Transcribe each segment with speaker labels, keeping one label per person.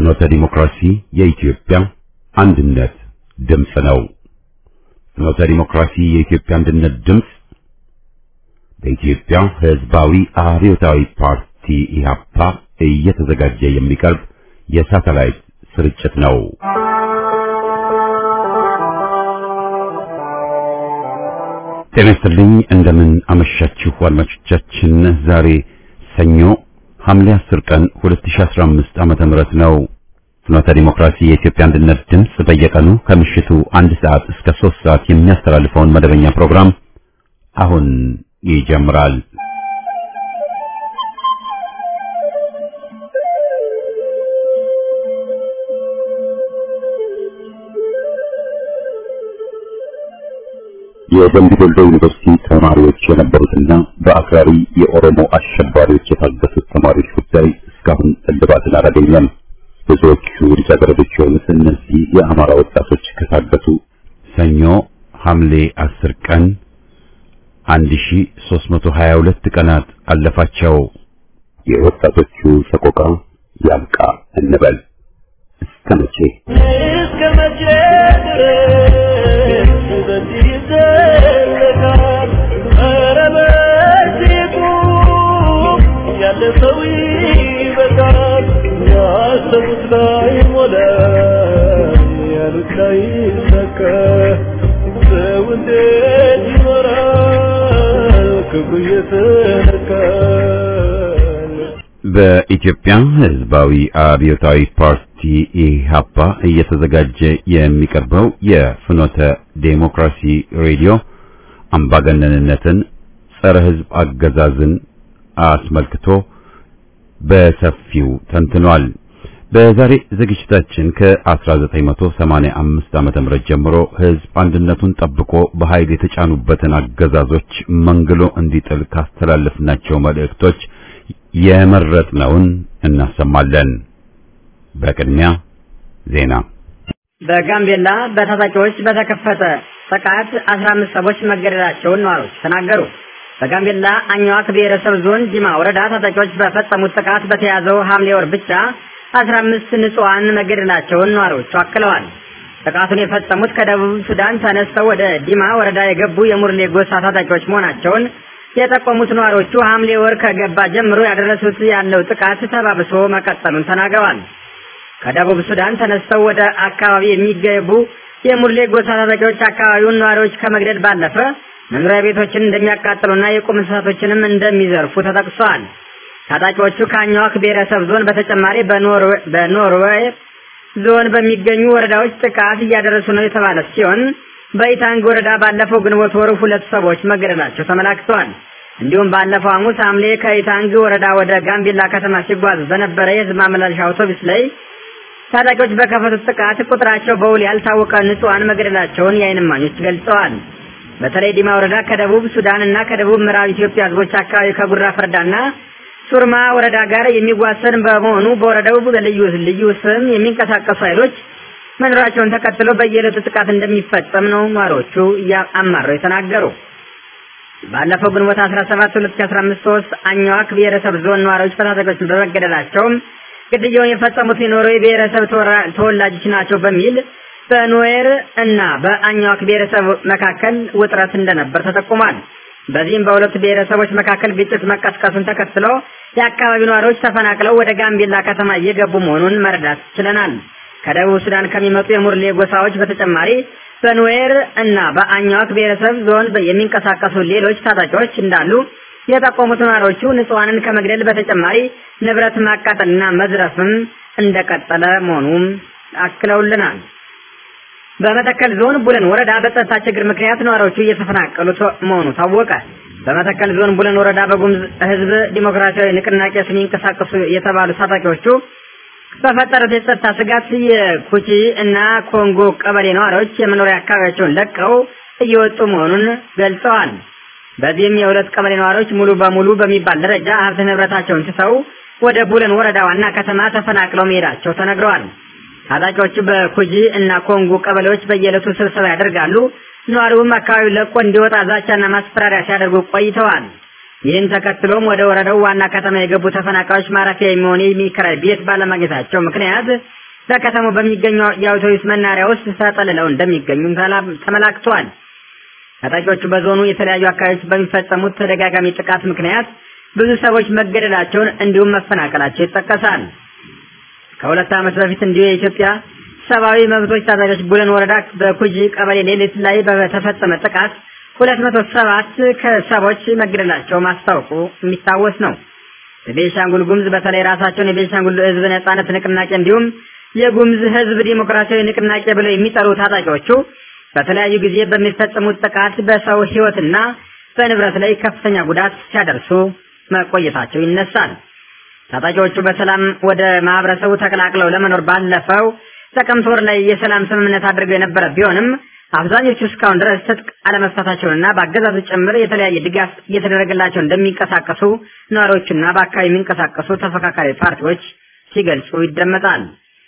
Speaker 1: ፍኖተ ዲሞክራሲ የኢትዮጵያ አንድነት ድምፅ ነው። ፍኖተ ዲሞክራሲ የኢትዮጵያ አንድነት ድምፅ በኢትዮጵያ ሕዝባዊ አብዮታዊ ፓርቲ ኢህአፓ እየተዘጋጀ የሚቀርብ የሳተላይት ስርጭት ነው። ጤና ይስጥልኝ። እንደምን አመሻችሁ አድማጮቻችን። ዛሬ ሰኞ ሐምሌ 10 ቀን 2015 ዓመተ ምህረት ነው። ፍኖተ ዲሞክራሲ የኢትዮጵያ አንድነት ድምፅ በየቀኑ ከምሽቱ አንድ ሰዓት እስከ 3 ሰዓት የሚያስተላልፈውን መደበኛ ፕሮግራም አሁን ይጀምራል። የደምቢ ዶሎ ዩኒቨርሲቲ ተማሪዎች የነበሩትና በአክራሪ የኦሮሞ አሸባሪዎች የታገቱት ተማሪዎች ጉዳይ እስካሁን እልባትን አላገኘም። ብዙዎቹ ልጃገረዶች የሆኑት እነዚህ የአማራ ወጣቶች ከታገቱ ሰኞ ሐምሌ 10 ቀን 1322 ቀናት አለፋቸው። የወጣቶቹ ሰቆቃ ያብቃ እንበል። እስከ መቼ
Speaker 2: እስከ መቼ ድረስ በዚህ ይዘለቃል? ኧረ በዚህ ቁም፣ ያለ ሰው ይበቃል። ያሰቡት ላይ ሞላ፣ ያሉት ላይ ይሰካ። ሰው እንዴት ይኖራል ክብሩ እየተነካ?
Speaker 1: በኢትዮጵያ ሕዝባዊ አብዮታዊ ፓርቲ ኢህአፓ እየተዘጋጀ የሚቀርበው የፍኖተ ዴሞክራሲ ሬዲዮ አምባገነንነትን፣ ጸረ ሕዝብ አገዛዝን አስመልክቶ በሰፊው ተንትኗል። በዛሬ ዝግጅታችን ከ1985 ዓመተ ምህረት ጀምሮ ሕዝብ አንድነቱን ጠብቆ በኃይል የተጫኑበትን አገዛዞች መንግሎ እንዲጥል ካስተላለፍናቸው መልእክቶች የመረጥነውን እናሰማለን። በቅድሚያ ዜና።
Speaker 3: በጋምቤላ በታጣቂዎች በተከፈተ ጥቃት 15 ሰዎች መገደላቸውን ነዋሪዎች ተናገሩ። በጋምቤላ አኝዋክ ብሔረሰብ ዞን ዲማ ወረዳ ታጣቂዎች በፈጸሙት ጥቃት በተያዘው ሐምሌ ወር ብቻ 15 ንጹሃን መገደላቸውን ነዋሪዎቹ አክለዋል። ጥቃቱን የፈጸሙት ከደቡብ ሱዳን ተነስተው ወደ ዲማ ወረዳ የገቡ የሙርሌ ጎሳ ታጣቂዎች መሆናቸውን የጠቆሙት ነዋሪዎቹ ሐምሌ ወር ከገባ ጀምሮ ያደረሱት ያለው ጥቃት ተባብሶ መቀጠሉን ተናግረዋል። ከደቡብ ሱዳን ተነስተው ወደ አካባቢ የሚገቡ የሙርሌ ጎሳ ታጣቂዎች አካባቢውን ነዋሪዎች ከመግደል ባለፈ መኖሪያ ቤቶችን እንደሚያቃጥሉና የቁም እንስሳቶችንም እንደሚዘርፉ ተጠቅሷል። ታጣቂዎቹ ከአኝዋክ ብሔረሰብ ዞን በተጨማሪ በኖርዌይ ዞን በሚገኙ ወረዳዎች ጥቃት እያደረሱ ነው የተባለ ሲሆን በኢታንግ ወረዳ ባለፈው ግንቦት ወር ሁለት ሰዎች መገደላቸው ተመላክተዋል። እንዲሁም ባለፈው ሐሙስ ሐምሌ ከኢታንግ ወረዳ ወደ ጋምቤላ ከተማ ሲጓዝ በነበረ የህዝብ ማመላለሻ አውቶቡስ ላይ ታጣቂዎች በከፈቱት ጥቃት ቁጥራቸው በውል ያልታወቀ ንጹሃን መገደላቸውን የዓይን እማኞች ገልጸዋል። በተለይ ዲማ ወረዳ ከደቡብ ሱዳን እና ከደቡብ ምዕራብ ኢትዮጵያ ህዝቦች አካባቢ ከጉራ ፈርዳና ሱርማ ወረዳ ጋር የሚዋሰን በመሆኑ በወረዳው ልዩ ልዩ ስም የሚንቀሳቀሱ ኃይሎች መኖራቸውን ተከትሎ በየዕለቱ ጥቃት እንደሚፈጸም ነው ነዋሪዎቹ አማረው የተናገሩ። ባለፈው ግንቦት 17 2015 ሶስት አኝዋክ ብሔረሰብ ዞን ነዋሪዎች በታጣቂዎች በመገደላቸውም ግድያውን የፈጸሙት የኖርዌይ ብሔረሰብ ተወላጆች ናቸው በሚል በኖዌር እና በአኝዋክ ብሔረሰብ መካከል ውጥረት እንደነበር ተጠቁሟል። በዚህም በሁለቱ ብሔረሰቦች መካከል ግጭት መቀስቀሱን ተከትሎ የአካባቢው ነዋሪዎች ተፈናቅለው ወደ ጋምቤላ ከተማ እየገቡ መሆኑን መረዳት ችለናል። ከደቡብ ሱዳን ከሚመጡ የሙርሌ ጎሳዎች በተጨማሪ በኑዌር እና በአኝዋክ ብሔረሰብ ዞን የሚንቀሳቀሱ ሌሎች ታጣቂዎች እንዳሉ የጠቆሙት ነዋሪዎቹ ንጹሃንን ከመግደል በተጨማሪ ንብረት ማቃጠልና መዝረፍም እንደቀጠለ መሆኑም አክለውልናል። በመተከል ዞን ቡለን ወረዳ በጸጥታ ችግር ምክንያት ነዋሪዎቹ እየተፈናቀሉ መሆኑ ታወቀ። በመተከል ዞን ቡለን ወረዳ በጉሙዝ ሕዝብ ዲሞክራሲያዊ ንቅናቄ ስም ይንቀሳቀሱ የተባሉ ታጣቂዎቹ በፈጠሩት የጸጥታ ስጋት የኩቺ እና ኮንጎ ቀበሌ ነዋሪዎች የመኖሪያ አካባቢያቸውን ለቀው እየወጡ መሆኑን ገልጸዋል። በዚህም የሁለት ቀበሌ ነዋሪዎች ሙሉ በሙሉ በሚባል ደረጃ ሀብት ንብረታቸውን ትተው ወደ ቡለን ወረዳ ዋና ከተማ ተፈናቅለው መሄዳቸው ተነግረዋል። ታጣቂዎቹ በኩጂ እና ኮንጎ ቀበሌዎች በየዕለቱ ስብሰባ ያደርጋሉ። ነዋሪውም አካባቢው ለቆ እንዲወጣ ዛቻና ማስፈራሪያ ሲያደርጉ ቆይተዋል። ይህን ተከትሎም ወደ ወረዳው ዋና ከተማ የገቡ ተፈናቃዮች ማረፊያ የሚሆን የሚከራይ ቤት ባለማግኘታቸው ምክንያት በከተማው በሚገኘው የአውቶቡስ መናሪያ ውስጥ ተጠልለው እንደሚገኙም ተመላክቷል። ታጣቂዎቹ በዞኑ የተለያዩ አካባቢዎች በሚፈጸሙት ተደጋጋሚ ጥቃት ምክንያት ብዙ ሰዎች መገደላቸውን እንዲሁም መፈናቀላቸው ይጠቀሳል። ከሁለት ዓመት በፊት እንዲሁ የኢትዮጵያ ሰብአዊ መብቶች ታጣቂዎች ቡለን ወረዳ በኩጂ ቀበሌ ሌሊት ላይ በተፈጸመ ጥቃት ሁለት መቶ ሰባት ከሰዎች መገደላቸው ማስታወቁ የሚታወስ ነው። በቤንሻንጉል ጉምዝ በተለይ ራሳቸውን የቤንሻንጉል ሕዝብ ነጻነት ንቅናቄ እንዲሁም የጉምዝ ሕዝብ ዲሞክራሲያዊ ንቅናቄ ብለው የሚጠሩ ታጣቂዎቹ በተለያዩ ጊዜ በሚፈጸሙት ጥቃት በሰው ሕይወትና በንብረት ላይ ከፍተኛ ጉዳት ሲያደርሱ መቆየታቸው ይነሳል። ታጣቂዎቹ በሰላም ወደ ማህበረሰቡ ተቀላቅለው ለመኖር ባለፈው ጥቅምት ወር ላይ የሰላም ስምምነት አድርገው የነበረ ቢሆንም አብዛኞቹ እስካሁን ድረስ ትጥቅ አለመፍታታቸውንና በአገዛዙ ጭምር የተለያየ ድጋፍ እየተደረገላቸው እንደሚንቀሳቀሱ ነዋሪዎችና በአካባቢ የሚንቀሳቀሱ ተፈካካሪ ፓርቲዎች ሲገልጹ ይደመጣል።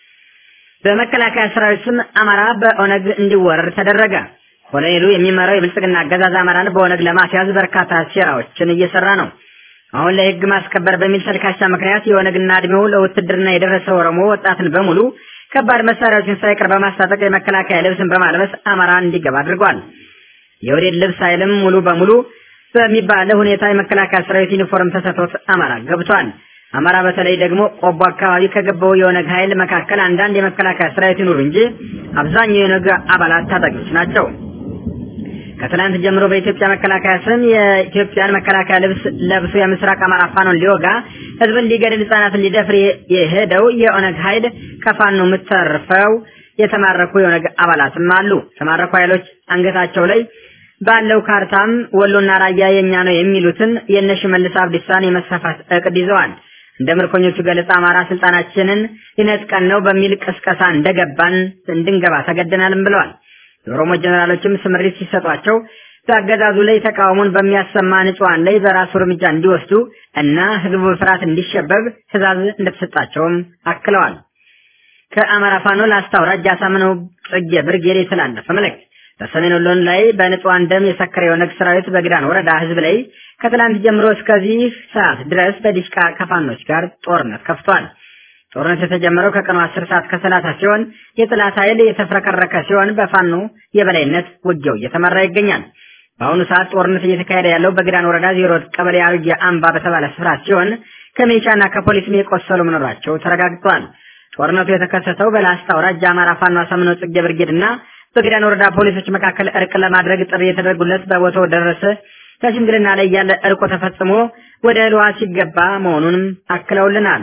Speaker 3: በመከላከያ ሰራዊት ስም አማራ በኦነግ እንዲወረር ተደረገ። ኮሎኔሉ የሚመራው የብልጽግና አገዛዝ አማራን በኦነግ ለማስያዝ በርካታ ሴራዎችን እየሰራ ነው። አሁን ላይ ህግ ማስከበር በሚል ተልካሻ ምክንያት የኦነግና እድሜው ለውትድርና የደረሰ ኦሮሞ ወጣትን በሙሉ ከባድ መሳሪያዎችን ሳይቀር በማስታጠቅ የመከላከያ ልብስን በማልበስ አማራ እንዲገባ አድርጓል። የወዴድ ልብስ ኃይልም ሙሉ በሙሉ በሚባለ ሁኔታ የመከላከያ ሰራዊት ዩኒፎርም ተሰጥቶት አማራ ገብቷል። አማራ በተለይ ደግሞ ቆቦ አካባቢ ከገባው የኦነግ ኃይል መካከል አንዳንድ የመከላከያ ሰራዊት ይኑሩ እንጂ አብዛኛው የኦነግ አባላት ታጣቂዎች ናቸው። ከትናንት ጀምሮ በኢትዮጵያ መከላከያ ስም የኢትዮጵያን መከላከያ ልብስ ለብሶ የምስራቅ አማራ ፋኖን ሊወጋ ህዝብን ሊገድል ህጻናትን ሊደፍር የሄደው የኦነግ ኃይል ከፋኖ የምተርፈው የተማረኩ የኦነግ አባላትም አሉ። የተማረኩ ኃይሎች አንገታቸው ላይ ባለው ካርታም ወሎና ራያ የኛ ነው የሚሉትን የእነ ሽመልስ አብዲሳን የመስፋፋት እቅድ ይዘዋል። እንደ ምርኮኞቹ ገለጻ አማራ ስልጣናችንን ሊነጥቀን ነው በሚል ቅስቀሳ እንደገባን እንድንገባ ተገደናልም ብለዋል። የኦሮሞ ጀነራሎችም ስምሪት ሲሰጧቸው በአገዛዙ ላይ ተቃውሞን በሚያሰማ ንጹሃን ላይ በራሱ እርምጃ እንዲወስዱ እና ህዝቡ በፍርሃት እንዲሸበብ ትዕዛዝ እንደተሰጣቸውም አክለዋል። ከአማራ ፋኖ ላስታ አውራጃ አሳምነው ጽጌ ብርጌድ የተላለፈ መልእክት በሰሜን ወሎን ላይ በንጹሃን ደም የሰከረ የኦነግ ሰራዊት በግዳን ወረዳ ህዝብ ላይ ከትላንት ጀምሮ እስከዚህ ሰዓት ድረስ በዲሽቃ ከፋኖች ጋር ጦርነት ከፍቷል። ጦርነት የተጀመረው ከቀኑ 10 ሰዓት ከሰላሳ ሲሆን የጥላት ኃይል የተፍረከረከ ሲሆን በፋኖ የበላይነት ውጊያው እየተመራ ይገኛል። በአሁኑ ሰዓት ጦርነት እየተካሄደ ያለው በግዳን ወረዳ ዜሮ ቀበሌ አርጌ አምባ በተባለ ስፍራ ሲሆን ከሚሊሻና ከፖሊስም የቆሰሉ መኖራቸው ተረጋግጧል። ጦርነቱ የተከሰተው በላስታ አውራጃ አማራ ፋኖ አሳምነው ጽጌ ብርጌድ እና በግዳን ወረዳ ፖሊሶች መካከል እርቅ ለማድረግ ጥሪ የተደረጉለት በቦታው ደረሰ ከሽምግልና ላይ ያለ እርቆ ተፈጽሞ ወደ እልዋ ሲገባ መሆኑንም አክለውልናል።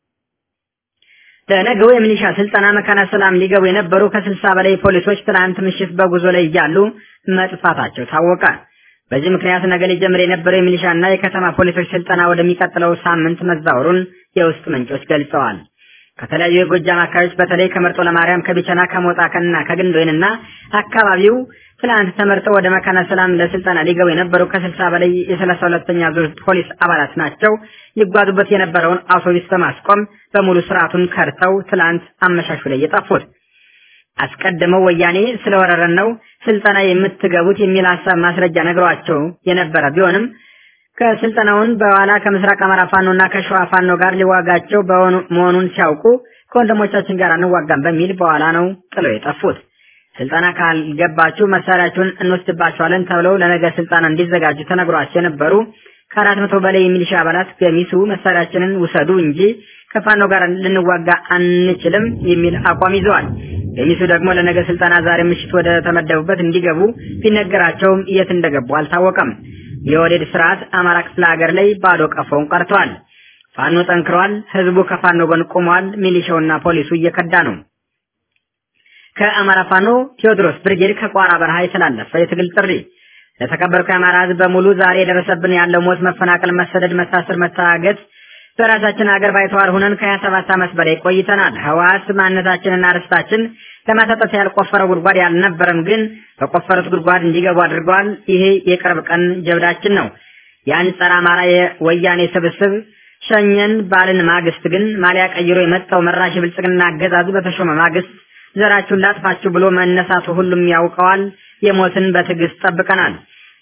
Speaker 3: ለነገው የሚሊሻ ስልጠና መካነ ሰላም ሊገቡ የነበሩ ከስልሳ በላይ ፖሊሶች ትናንት ምሽት በጉዞ ላይ እያሉ መጥፋታቸው ታወቀ። በዚህ ምክንያት ነገ ሊጀምር የነበረው የሚሊሻና የከተማ ፖሊሶች ስልጠና ወደሚቀጥለው ሳምንት መዛወሩን የውስጥ ምንጮች ገልጸዋል። ከተለያዩ የጎጃም አካባቢዎች በተለይ ከመርጦ ለማርያም፣ ከቢቸና፣ ከሞጣ ከና ከግንዶይንና አካባቢው ትላንት ተመርጠው ወደ መካነ ሰላም ለስልጠና ሊገቡ የነበሩ ከስልሳ በላይ የሰላሳ ሁለተኛ ዙር ፖሊስ አባላት ናቸው። ሊጓዙበት የነበረውን አውቶቡስ በማስቆም በሙሉ ስርዓቱን ከርተው ትላንት አመሻሹ ላይ የጠፉት አስቀድመው ወያኔ ስለወረረን ነው ስልጠና የምትገቡት የሚል ሀሳብ ማስረጃ ነግሯቸው የነበረ ቢሆንም ከስልጠናውን በኋላ ከምስራቅ አማራ ፋኖና ከሸዋ ፋኖ ጋር ሊዋጋቸው መሆኑን ሲያውቁ ከወንድሞቻችን ጋር አንዋጋም በሚል በኋላ ነው ጥለው የጠፉት። ስልጠና ካልገባችሁ መሳሪያችሁን እንወስድባችኋለን ተብለው ለነገ ስልጠና እንዲዘጋጁ ተነግሯቸው የነበሩ ከአራት መቶ በላይ የሚሊሻ አባላት ገሚሱ መሳሪያችንን ውሰዱ እንጂ ከፋኖ ጋር ልንዋጋ አንችልም የሚል አቋም ይዘዋል። ገሚሱ ደግሞ ለነገ ስልጠና ዛሬ ምሽት ወደ ተመደቡበት እንዲገቡ ቢነገራቸውም የት እንደገቡ አልታወቀም። የወዴድ ስርዓት አማራ ክፍለ ሀገር ላይ ባዶ ቀፎውን ቀርቷል። ፋኖ ጠንክሯል። ህዝቡ ከፋኖ ጎን ቆሟል። ሚሊሻውና ፖሊሱ እየከዳ ነው። ከአማራ ፋኖ ቴዎድሮስ ብርጌድ ከቋራ በረሃ የተላለፈ የትግል ጥሪ ለተከበርኩ የአማራ ህዝብ በሙሉ ዛሬ የደረሰብን ያለው ሞት፣ መፈናቀል፣ መሰደድ፣ መታሰር፣ መታገት በራሳችን ሀገር ባይተዋር ሁነን ከሀያ ሰባት ዓመት በላይ ቆይተናል። ህወሓት ማንነታችንና ርስታችን ለማሳጠት ያልቆፈረው ጉድጓድ ያልነበረም ግን በቆፈሩት ጉድጓድ እንዲገቡ አድርገዋል። ይሄ የቅርብ ቀን ጀብዳችን ነው። ያን ጸረ አማራ የወያኔ ስብስብ ሸኘን ባልን ማግስት ግን ማሊያ ቀይሮ የመጣው መራሽ ብልጽግና አገዛዙ በተሾመ ማግስት ዘራችሁን ላጥፋችሁ ብሎ መነሳቱ ሁሉም ያውቀዋል። የሞትን በትዕግስት ጠብቀናል።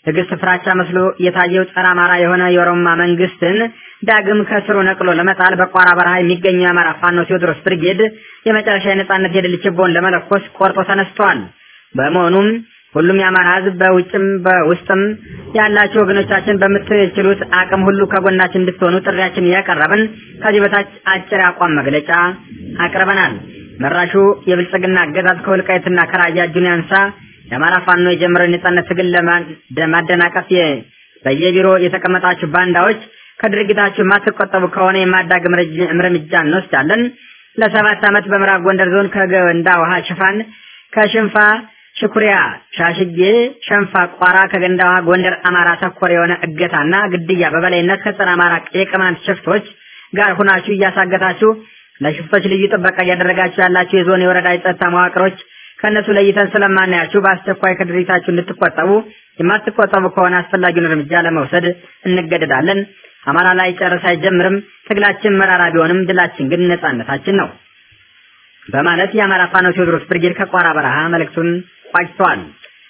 Speaker 3: ትዕግስት ፍራቻ መስሎ የታየው ጸረ አማራ የሆነ የኦሮማ መንግስትን ዳግም ከስሩ ነቅሎ ለመጣል በቋራ በረሃ የሚገኘው የአማራ ፋኖ ቴዎድሮስ ብርጌድ የመጨረሻ የነጻነት የድል ችቦን ለመለኮስ ቆርጦ ተነስቷል። በመሆኑም ሁሉም የአማራ ህዝብ በውጭም በውስጥም ያላችሁ ወገኖቻችን በምትችሉት አቅም ሁሉ ከጎናችን እንድትሆኑ ጥሪያችን እያቀረብን ከዚህ በታች አጭር አቋም መግለጫ አቅርበናል። መራሹ የብልጽግና አገዛዝ ከወልቃይትና ከራያ እጁን ያንሳ። የአማራ ፋኖ የጀመረውን የነጻነት ትግል ለማደናቀፍ በየቢሮ የተቀመጣችሁ ባንዳዎች ከድርጊታችሁ የማትቆጠቡ ከሆነ የማዳግም እርምጃ እንወስዳለን። ለሰባት ዓመት በምዕራብ ጎንደር ዞን ከገንዳ ውሃ ሽፋን ከሽንፋ ሽኩሪያ ሻሽጌ ሸንፋ ቋራ ከገንዳ ውሃ ጎንደር አማራ ተኮር የሆነ እገታና ግድያ በበላይነት ከጸረ አማራ የቅማንት ሽፍቶች ጋር ሁናችሁ እያሳገታችሁ ለሽፍቶች ልዩ ጥበቃ እያደረጋችሁ ያላችሁ የዞን የወረዳ የጸጥታ መዋቅሮች ከእነሱ ለይተን ስለማናያችሁ በአስቸኳይ ከድርጊታችሁ እንድትቆጠቡ የማትቆጠቡ ከሆነ አስፈላጊውን እርምጃ ለመውሰድ እንገደዳለን። አማራ ላይ ጨርስ አይጀምርም። ትግላችን መራራ ቢሆንም ድላችን ግን ነጻነታችን ነው በማለት የአማራ ፋኖ ቴዎድሮስ ብርጌድ ከቋራ በረሃ መልእክቱን ቋጭተዋል።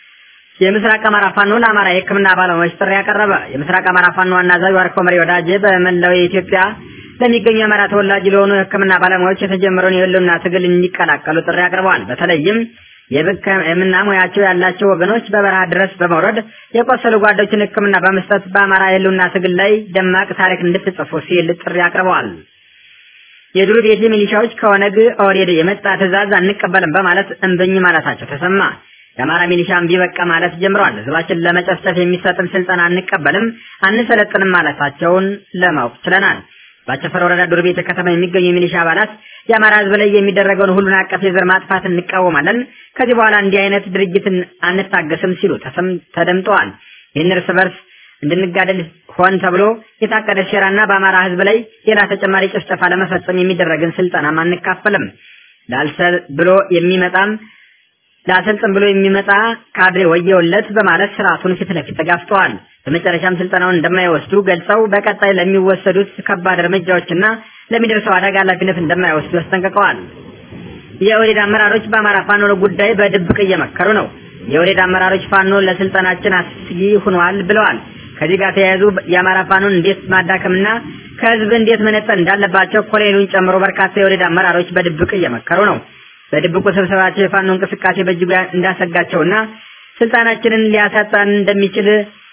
Speaker 3: የምስራቅ አማራ ፋኖ ለአማራ የሕክምና ባለሙያዎች ጥሪ ያቀረበ የምስራቅ አማራ ፋኖ ዋና አዛዥ ዋርኮ መሪ ወዳጄ በመላው የኢትዮጵያ ለሚገኙ የአማራ ተወላጅ ለሆኑ የሕክምና ባለሙያዎች የተጀመረውን የህልውና ትግል እንዲቀላቀሉ ጥሪ አቅርበዋል። በተለይም የሕክምና ሙያቸው ያላቸው ወገኖች በበረሃ ድረስ በመውረድ የቆሰሉ ጓዶችን ሕክምና በመስጠት በአማራ የህልውና ትግል ላይ ደማቅ ታሪክ እንድትጽፉ ሲል ጥሪ አቅርበዋል። የዱር ቤቴ ሚሊሻዎች ከኦነግ ኦህዴድ የመጣ ትዕዛዝ አንቀበልም በማለት እምብኝ ማለታቸው ተሰማ። የአማራ ሚሊሻ እምቢ በቃ ማለት ጀምረዋል። ህዝባችን ለመጨፍጨፍ የሚሰጥን ስልጠና አንቀበልም፣ አንሰለጥንም ማለታቸውን ለማወቅ ችለናል። በአቸፈር ወረዳ ዱር ቤተ ከተማ የሚገኙ የሚሊሻ አባላት የአማራ ህዝብ ላይ የሚደረገውን ሁሉን አቀፍ የዘር ማጥፋት እንቃወማለን፣ ከዚህ በኋላ እንዲህ አይነት ድርጊትን አንታገስም ሲሉ ተደምጠዋል። ይህን እርስ በርስ እንድንጋደል ሆን ተብሎ የታቀደ ሴራና በአማራ ህዝብ ላይ ሌላ ተጨማሪ ጭፍጨፋ ለመፈጸም የሚደረግን ስልጠናም አንካፈልም። ላልሰል ብሎ የሚመጣም ላሰልጥን ብሎ የሚመጣ ካድሬ ወየውለት በማለት ስርዓቱን ፊት ለፊት ተጋፍጠዋል። በመጨረሻም ስልጠናውን እንደማይወስዱ ገልጸው በቀጣይ ለሚወሰዱት ከባድ እርምጃዎችና ለሚደርሰው አደጋ ኃላፊነት እንደማይወስዱ አስጠንቅቀዋል። የኦህዴድ አመራሮች በአማራ ፋኖ ጉዳይ በድብቅ እየመከሩ ነው። የኦህዴድ አመራሮች ፋኖ ለስልጠናችን አስጊ ሆኗል ብለዋል። ከዚህ ጋር ተያይዞ የአማራ ፋኖን እንዴት ማዳከምና ከህዝብ እንዴት መነጠል እንዳለባቸው ኮሎኔሉን ጨምሮ በርካታ የኦህዴድ አመራሮች በድብቅ እየመከሩ ነው። በድብቁ ስብሰባቸው የፋኖ እንቅስቃሴ በእጅጉ እንዳሰጋቸውና ስልጣናችንን ሊያሳጣን እንደሚችል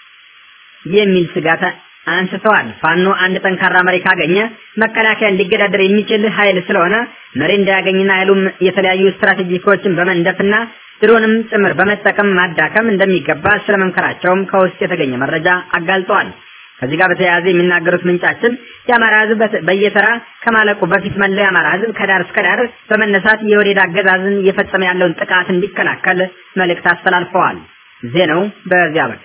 Speaker 3: የሚል ስጋት አንስተዋል። ፋኖ አንድ ጠንካራ መሪ ካገኘ መከላከያን ሊገዳደር የሚችል ኃይል ስለሆነ መሪ እንዳያገኝና ኃይሉም የተለያዩ ስትራቴጂኮችን በመንደፍና ድሮንም ጭምር በመጠቀም ማዳከም እንደሚገባ ስለመምከራቸውም ከውስጥ የተገኘ መረጃ አጋልጠዋል። ከዚህ ጋር በተያያዘ የሚናገሩት ምንጫችን የአማራ ህዝብ በየተራ ከማለቁ በፊት መላው የአማራ ህዝብ ከዳር እስከ ዳር በመነሳት የወዴድ አገዛዝን እየፈጸመ ያለውን ጥቃት እንዲከላከል መልእክት አስተላልፈዋል። ዜናው በዚያ በቃ።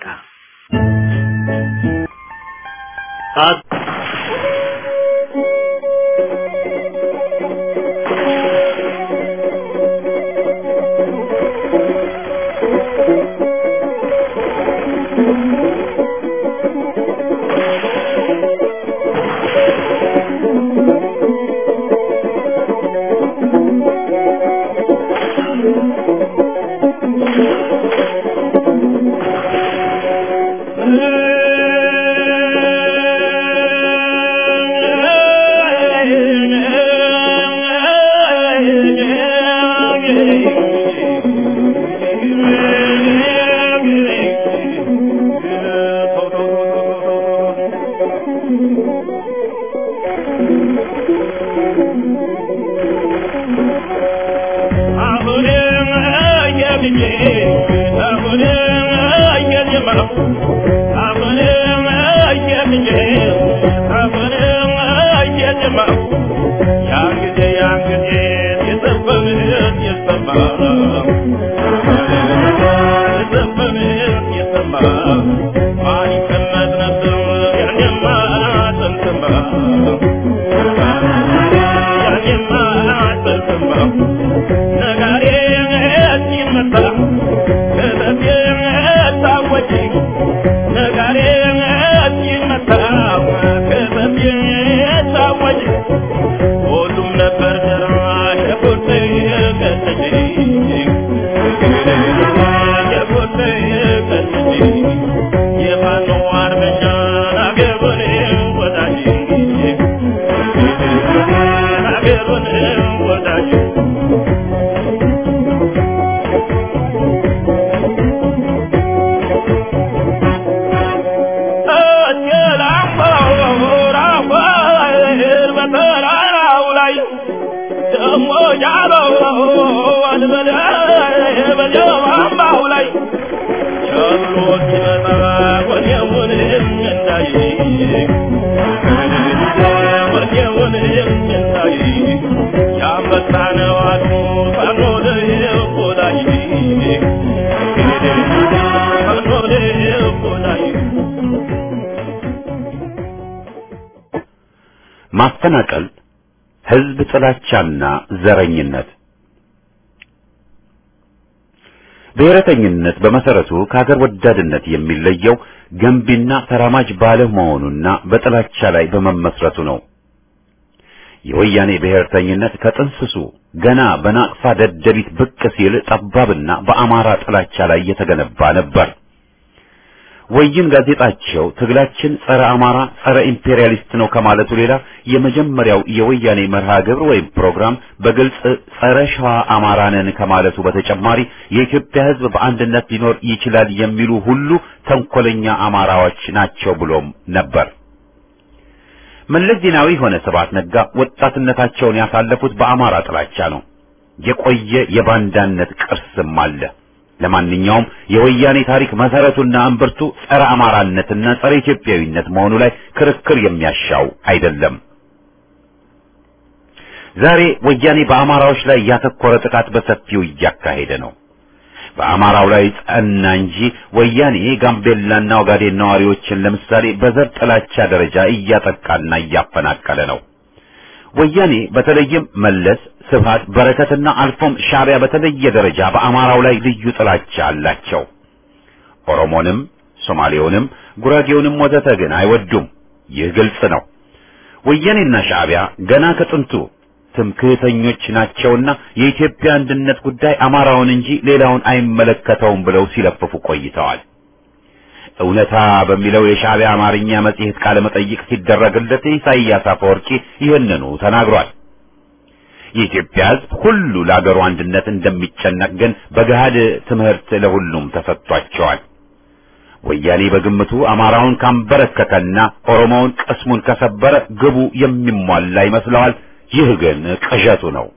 Speaker 2: ሞጃለው አንበለ በጀማማው ላይ ቸብሮት ሲመጣ ወኔውን እንዳይ ወኔውን እንዳይ ያንበሳ ነው አሉ ፈኖ ልቆላይ ፈኖ ልቆላይ
Speaker 1: ማፈናቀል፣ ህዝብ ጥላቻና ዘረኝነት ብሔረተኝነት በመሰረቱ ከሀገር ወዳድነት የሚለየው ገንቢና ተራማጅ ባለመሆኑና በጥላቻ ላይ በመመስረቱ ነው። የወያኔ ብሔርተኝነት ከጥንስሱ ገና በናቅፋ ደደቢት ብቅ ሲል ጠባብና በአማራ ጥላቻ ላይ የተገነባ ነበር። ወይን ጋዜጣቸው ትግላችን ጸረ አማራ፣ ጸረ ኢምፔሪያሊስት ነው ከማለቱ ሌላ የመጀመሪያው የወያኔ መርሃ ግብር ወይም ፕሮግራም በግልጽ ጸረ ሸዋ አማራ ነን ከማለቱ በተጨማሪ የኢትዮጵያ ሕዝብ በአንድነት ሊኖር ይችላል የሚሉ ሁሉ ተንኮለኛ አማራዎች ናቸው ብሎም ነበር። መለስ ዜናዊ ሆነ ስብሐት ነጋ ወጣትነታቸውን ያሳለፉት በአማራ ጥላቻ ነው። የቆየ የባንዳነት ቅርስም አለ። ለማንኛውም የወያኔ ታሪክ መሰረቱና እምብርቱ ጸረ አማራነትና ጸረ ኢትዮጵያዊነት መሆኑ ላይ ክርክር የሚያሻው አይደለም። ዛሬ ወያኔ በአማራዎች ላይ ያተኮረ ጥቃት በሰፊው እያካሄደ ነው። በአማራው ላይ ጸና እንጂ ወያኔ ጋምቤላና ኦጋዴን ነዋሪዎችን ለምሳሌ በዘር ጥላቻ ደረጃ እያጠቃና እያፈናቀለ ነው። ወያኔ በተለይም መለስ፣ ስብሃት፣ በረከትና አልፎም ሻዕቢያ በተለየ ደረጃ በአማራው ላይ ልዩ ጥላቻ አላቸው። ኦሮሞንም፣ ሶማሌውንም፣ ጉራጌውንም ወዘተ ግን አይወዱም። ይህ ግልጽ ነው። ወያኔና ሻዕቢያ ገና ከጥንቱ ትምክህተኞች ናቸውና የኢትዮጵያ አንድነት ጉዳይ አማራውን እንጂ ሌላውን አይመለከተውም ብለው ሲለፍፉ ቆይተዋል። እውነታ በሚለው የሻዕቢያ አማርኛ መጽሔት ቃለ መጠይቅ ሲደረግለት ኢሳይያስ አፈወርቂ ይህንኑ ተናግሯል። የኢትዮጵያ ሕዝብ ሁሉ ለአገሩ አንድነት እንደሚጨነቅ ግን በገሃድ ትምህርት ለሁሉም ተሰጥቷቸዋል። ወያኔ በግምቱ አማራውን ካንበረከከና ኦሮሞውን ቅስሙን ከሰበረ ግቡ የሚሟላ ይመስለዋል። ይህ ግን ቅዠቱ ነው።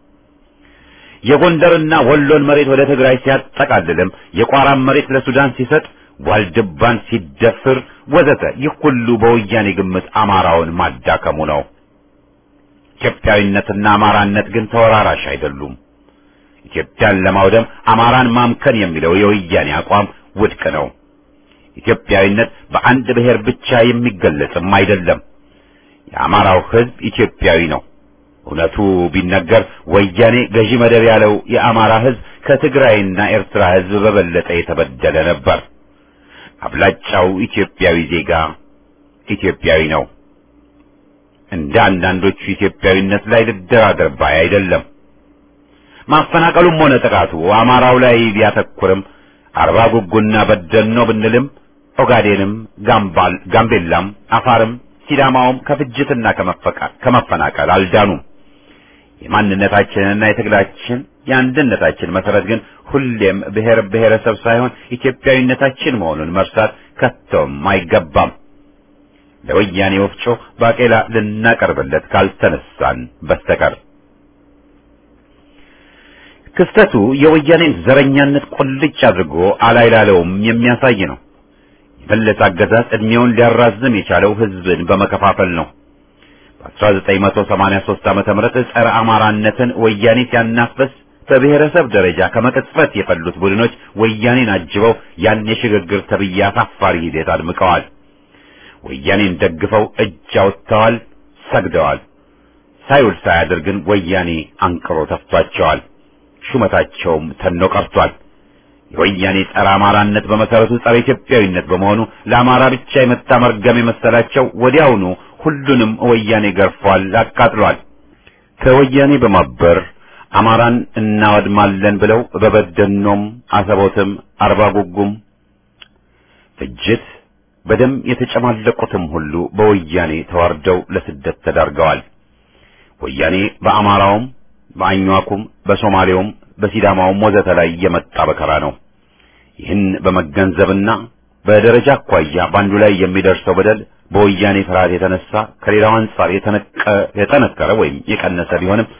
Speaker 1: የጎንደርና ወሎን መሬት ወደ ትግራይ ሲያጠቃልልም የቋራን መሬት ለሱዳን ሲሰጥ ዋልድባን ሲደፍር ወዘተ ይህ ሁሉ በወያኔ ግምት አማራውን ማዳከሙ ነው። ኢትዮጵያዊነትና አማራነት ግን ተወራራሽ አይደሉም። ኢትዮጵያን ለማውደም አማራን ማምከን የሚለው የወያኔ አቋም ውድቅ ነው። ኢትዮጵያዊነት በአንድ ብሔር ብቻ የሚገለጽም አይደለም። የአማራው ሕዝብ ኢትዮጵያዊ ነው። እውነቱ ቢነገር ወያኔ ገዢ መደብ ያለው የአማራ ሕዝብ ከትግራይና ኤርትራ ሕዝብ በበለጠ የተበደለ ነበር። አብላጫው ኢትዮጵያዊ ዜጋ ኢትዮጵያዊ ነው። እንደ አንዳንዶቹ ኢትዮጵያዊነት ላይ ልደራደር ባይ አይደለም። ማፈናቀሉም ሆነ ጥቃቱ አማራው ላይ ቢያተኩርም አርባ ጉጉና በደኖ ብንልም ኦጋዴንም፣ ጋምባል፣ ጋምቤላም፣ አፋርም፣ ሲዳማውም ከፍጅትና ከመፈናቀል አልዳኑም። የማንነታችንና የትግላችን የአንድነታችን መሰረት ግን ሁሌም ብሔር ብሔረሰብ ሳይሆን ኢትዮጵያዊነታችን መሆኑን መርሳት ከቶም አይገባም። ለወያኔ ወፍጮ ባቄላ ልናቀርብለት ካልተነሳን በስተቀር ክስተቱ የወያኔን ዘረኛነት ቁልጭ አድርጎ አላይላለውም የሚያሳይ ነው። የመለስ አገዛዝ ዕድሜውን ሊያራዝም የቻለው ሕዝብን በመከፋፈል ነው። በ1983 ዓመተ ምህረት ጸረ አማራነትን ወያኔ ሲያናፍስ በብሔረሰብ ደረጃ ከመቅጽበት የፈሉት ቡድኖች ወያኔን አጅበው ያን የሽግግር ተብዬ አሳፋሪ ሂደት አድምቀዋል። ወያኔን ደግፈው እጅ አውጥተዋል፣ ሰግደዋል። ሳይውል ሳያድር ግን ወያኔ አንቅሮ ተፍቷቸዋል። ሹመታቸውም ተኖ ቀርቷል። የወያኔ ጸረ አማራነት በመሰረቱ ጸረ ኢትዮጵያዊነት በመሆኑ ለአማራ ብቻ የመጣ መርገም የመሰላቸው ወዲያውኑ ሁሉንም ወያኔ ገርፏል፣ አቃጥሏል። ከወያኔ በማበር አማራን እናወድማለን ብለው በበደኖም፣ አሰቦትም፣ አርባ ጉጉም ፍጅት በደም የተጨማለቁትም ሁሉ በወያኔ ተዋርደው ለስደት ተዳርገዋል። ወያኔ በአማራውም በአኟኩም በሶማሌውም በሲዳማውም ወዘተ ላይ የመጣ በከራ ነው። ይህን በመገንዘብና በደረጃ አኳያ በአንዱ ላይ የሚደርሰው በደል በወያኔ ፍርሃት የተነሳ ከሌላው አንጻር የጠነከረ ወይም የቀነሰ ቢሆንም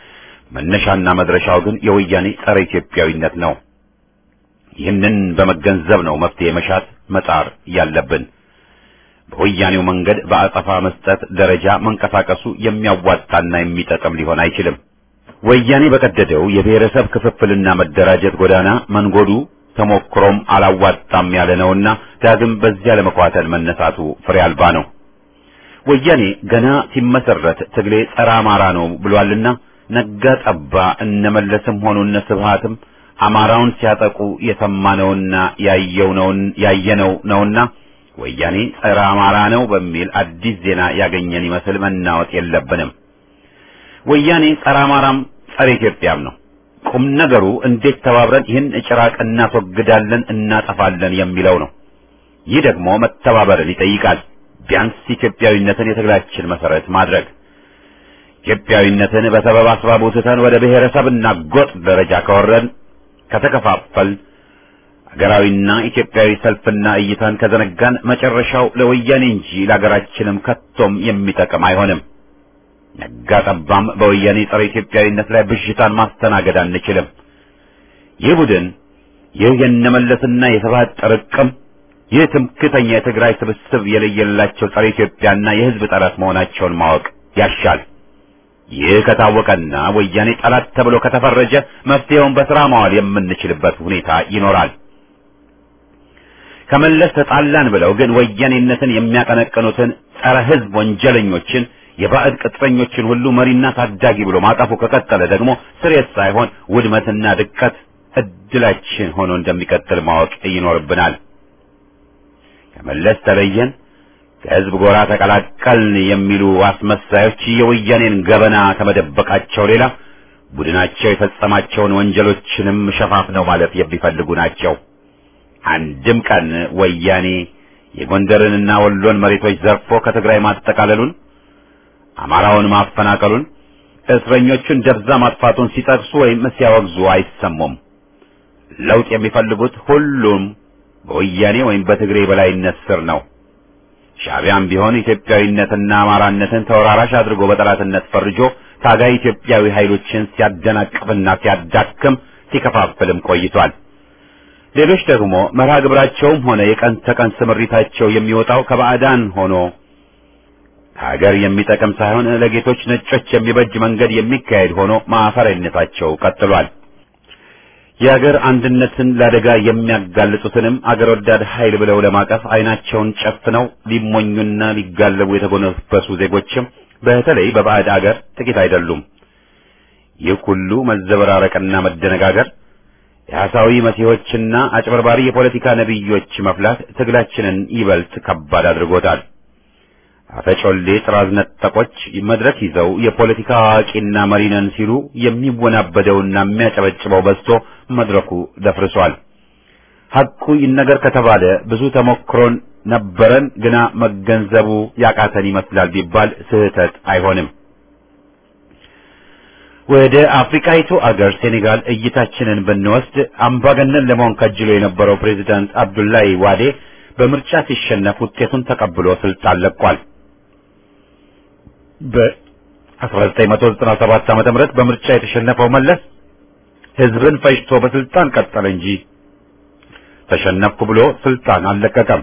Speaker 1: መነሻና መድረሻው ግን የወያኔ ጸረ ኢትዮጵያዊነት ነው። ይህንን በመገንዘብ ነው መፍትሄ መሻት መጣር ያለብን። በወያኔው መንገድ በአጸፋ መስጠት ደረጃ መንቀሳቀሱ የሚያዋጣና የሚጠቅም ሊሆን አይችልም። ወያኔ በቀደደው የብሔረሰብ ክፍፍልና መደራጀት ጎዳና መንጎዱ ተሞክሮም አላዋጣም ያለ ነውና ዳግም በዚያ ለመኳተል መነሳቱ ፍሬ አልባ ነው። ወያኔ ገና ሲመሰረት ትግሌ ጸረ አማራ ነው ብሏልና ነጋ ጠባ እነመለስም ሆኑ እነ ስብሃትም አማራውን ሲያጠቁ የሰማነውና ያየው ነውን ያየነው ነውና ወያኔ ጸረ አማራ ነው በሚል አዲስ ዜና ያገኘን ይመስል መናወጥ የለብንም። ወያኔ ጸረ አማራም ጸረ ኢትዮጵያም ነው። ቁም ነገሩ እንዴት ተባብረን ይህን ጭራቅ እናስወግዳለን፣ እናጠፋለን የሚለው ነው። ይህ ደግሞ መተባበርን ይጠይቃል። ቢያንስ ኢትዮጵያዊነትን የትግላችን መሰረት ማድረግ ኢትዮጵያዊነትን በሰበብ አስባቡ ትተን ወደ ብሔረሰብና ጎጥ ደረጃ ከወረድን ከተከፋፈል ሀገራዊና ኢትዮጵያዊ ሰልፍና እይታን ከዘነጋን መጨረሻው ለወያኔ እንጂ ለሀገራችንም ከቶም የሚጠቅም አይሆንም። ነጋ ጠባም በወያኔ ጸረ ኢትዮጵያዊነት ላይ ብዥታን ማስተናገድ አንችልም። ይህ ቡድን ይህ የነመለስና የስብሃት ጥርቅም ይህ ትምክተኛ የትግራይ ስብስብ የለየላቸው ጸረ ኢትዮጵያና የሕዝብ ጠላት መሆናቸውን ማወቅ ያሻል። ይህ ከታወቀና ወያኔ ጠላት ተብሎ ከተፈረጀ መፍትሄውን በስራ ማዋል የምንችልበት ሁኔታ ይኖራል። ከመለስ ተጣላን ብለው ግን ወያኔነትን የሚያቀነቅኑትን ጸረ ሕዝብ ወንጀለኞችን የባዕድ ቅጥረኞችን ሁሉ መሪና ታዳጊ ብሎ ማቀፉ ከቀጠለ ደግሞ ስሬት ሳይሆን ውድመትና ድቀት እድላችን ሆኖ እንደሚቀጥል ማወቅ ይኖርብናል። ከመለስ ተለየን፣ ከህዝብ ጎራ ተቀላቀልን የሚሉ አስመሳዮች የወያኔን ገበና ከመደበቃቸው ሌላ ቡድናቸው የፈጸማቸውን ወንጀሎችንም ሸፋፍነው ማለት የሚፈልጉ ናቸው። አንድም ቀን ወያኔ የጎንደርንና ወሎን መሬቶች ዘርፎ ከትግራይ ማጠቃለሉን፣ አማራውን ማፈናቀሉን፣ እስረኞቹን ደብዛ ማጥፋቱን ሲጠቅሱ ወይም ሲያወግዙ አይሰሙም። ለውጥ የሚፈልጉት ሁሉም በወያኔ ወይም በትግሬ በላይነት ስር ነው። ሻዕቢያም ቢሆን ኢትዮጵያዊነትና አማራነትን ተወራራሽ አድርጎ በጠላትነት ፈርጆ ታጋይ ኢትዮጵያዊ ኃይሎችን ሲያደናቅፍና ሲያዳክም ሲከፋፍልም ቆይቷል። ሌሎች ደግሞ መርሃ ግብራቸውም ሆነ የቀን ተቀን ስምሪታቸው የሚወጣው ከባዕዳን ሆኖ ሀገር የሚጠቅም ሳይሆን ለጌቶች ነጮች የሚበጅ መንገድ የሚካሄድ ሆኖ ማፈሪያነታቸው ቀጥሏል። የአገር አንድነትን ለአደጋ የሚያጋልጹትንም አገር ወዳድ ኃይል ብለው ለማቀፍ አይናቸውን ጨፍነው ሊሞኙና ሊጋለቡ የተጎነበሱ ዜጎችም በተለይ በባዕድ አገር ጥቂት አይደሉም። ይህ ሁሉ መዘበራረቅና መደነጋገር የሐሳዊ መሲሖችና አጭበርባሪ የፖለቲካ ነቢዮች መፍላት ትግላችንን ይበልጥ ከባድ አድርጎታል። አፈጮሌ ጥራዝ ነጠቆች መድረክ ይዘው የፖለቲካ አዋቂና መሪ ነን ሲሉ የሚወናበደውና የሚያጨበጭበው በዝቶ መድረኩ ደፍርሷል። ሐቁ ይነገር ከተባለ ብዙ ተሞክሮን ነበረን፣ ግና መገንዘቡ ያቃተን ይመስላል ቢባል ስህተት አይሆንም። ወደ አፍሪካይቱ አገር ሴኔጋል እይታችንን ብንወስድ አምባገነን ለመሆን ከጅሎ የነበረው ፕሬዚዳንት አብዱላይ ዋዴ በምርጫ ሲሸነፍ ውጤቱን ተቀብሎ ስልጣን ለቋል። በ1997 ዓመተ ምህረት በምርጫ የተሸነፈው መለስ ህዝብን ፈጅቶ በስልጣን ቀጠለ እንጂ ተሸነፍኩ ብሎ ስልጣን አልለቀቀም።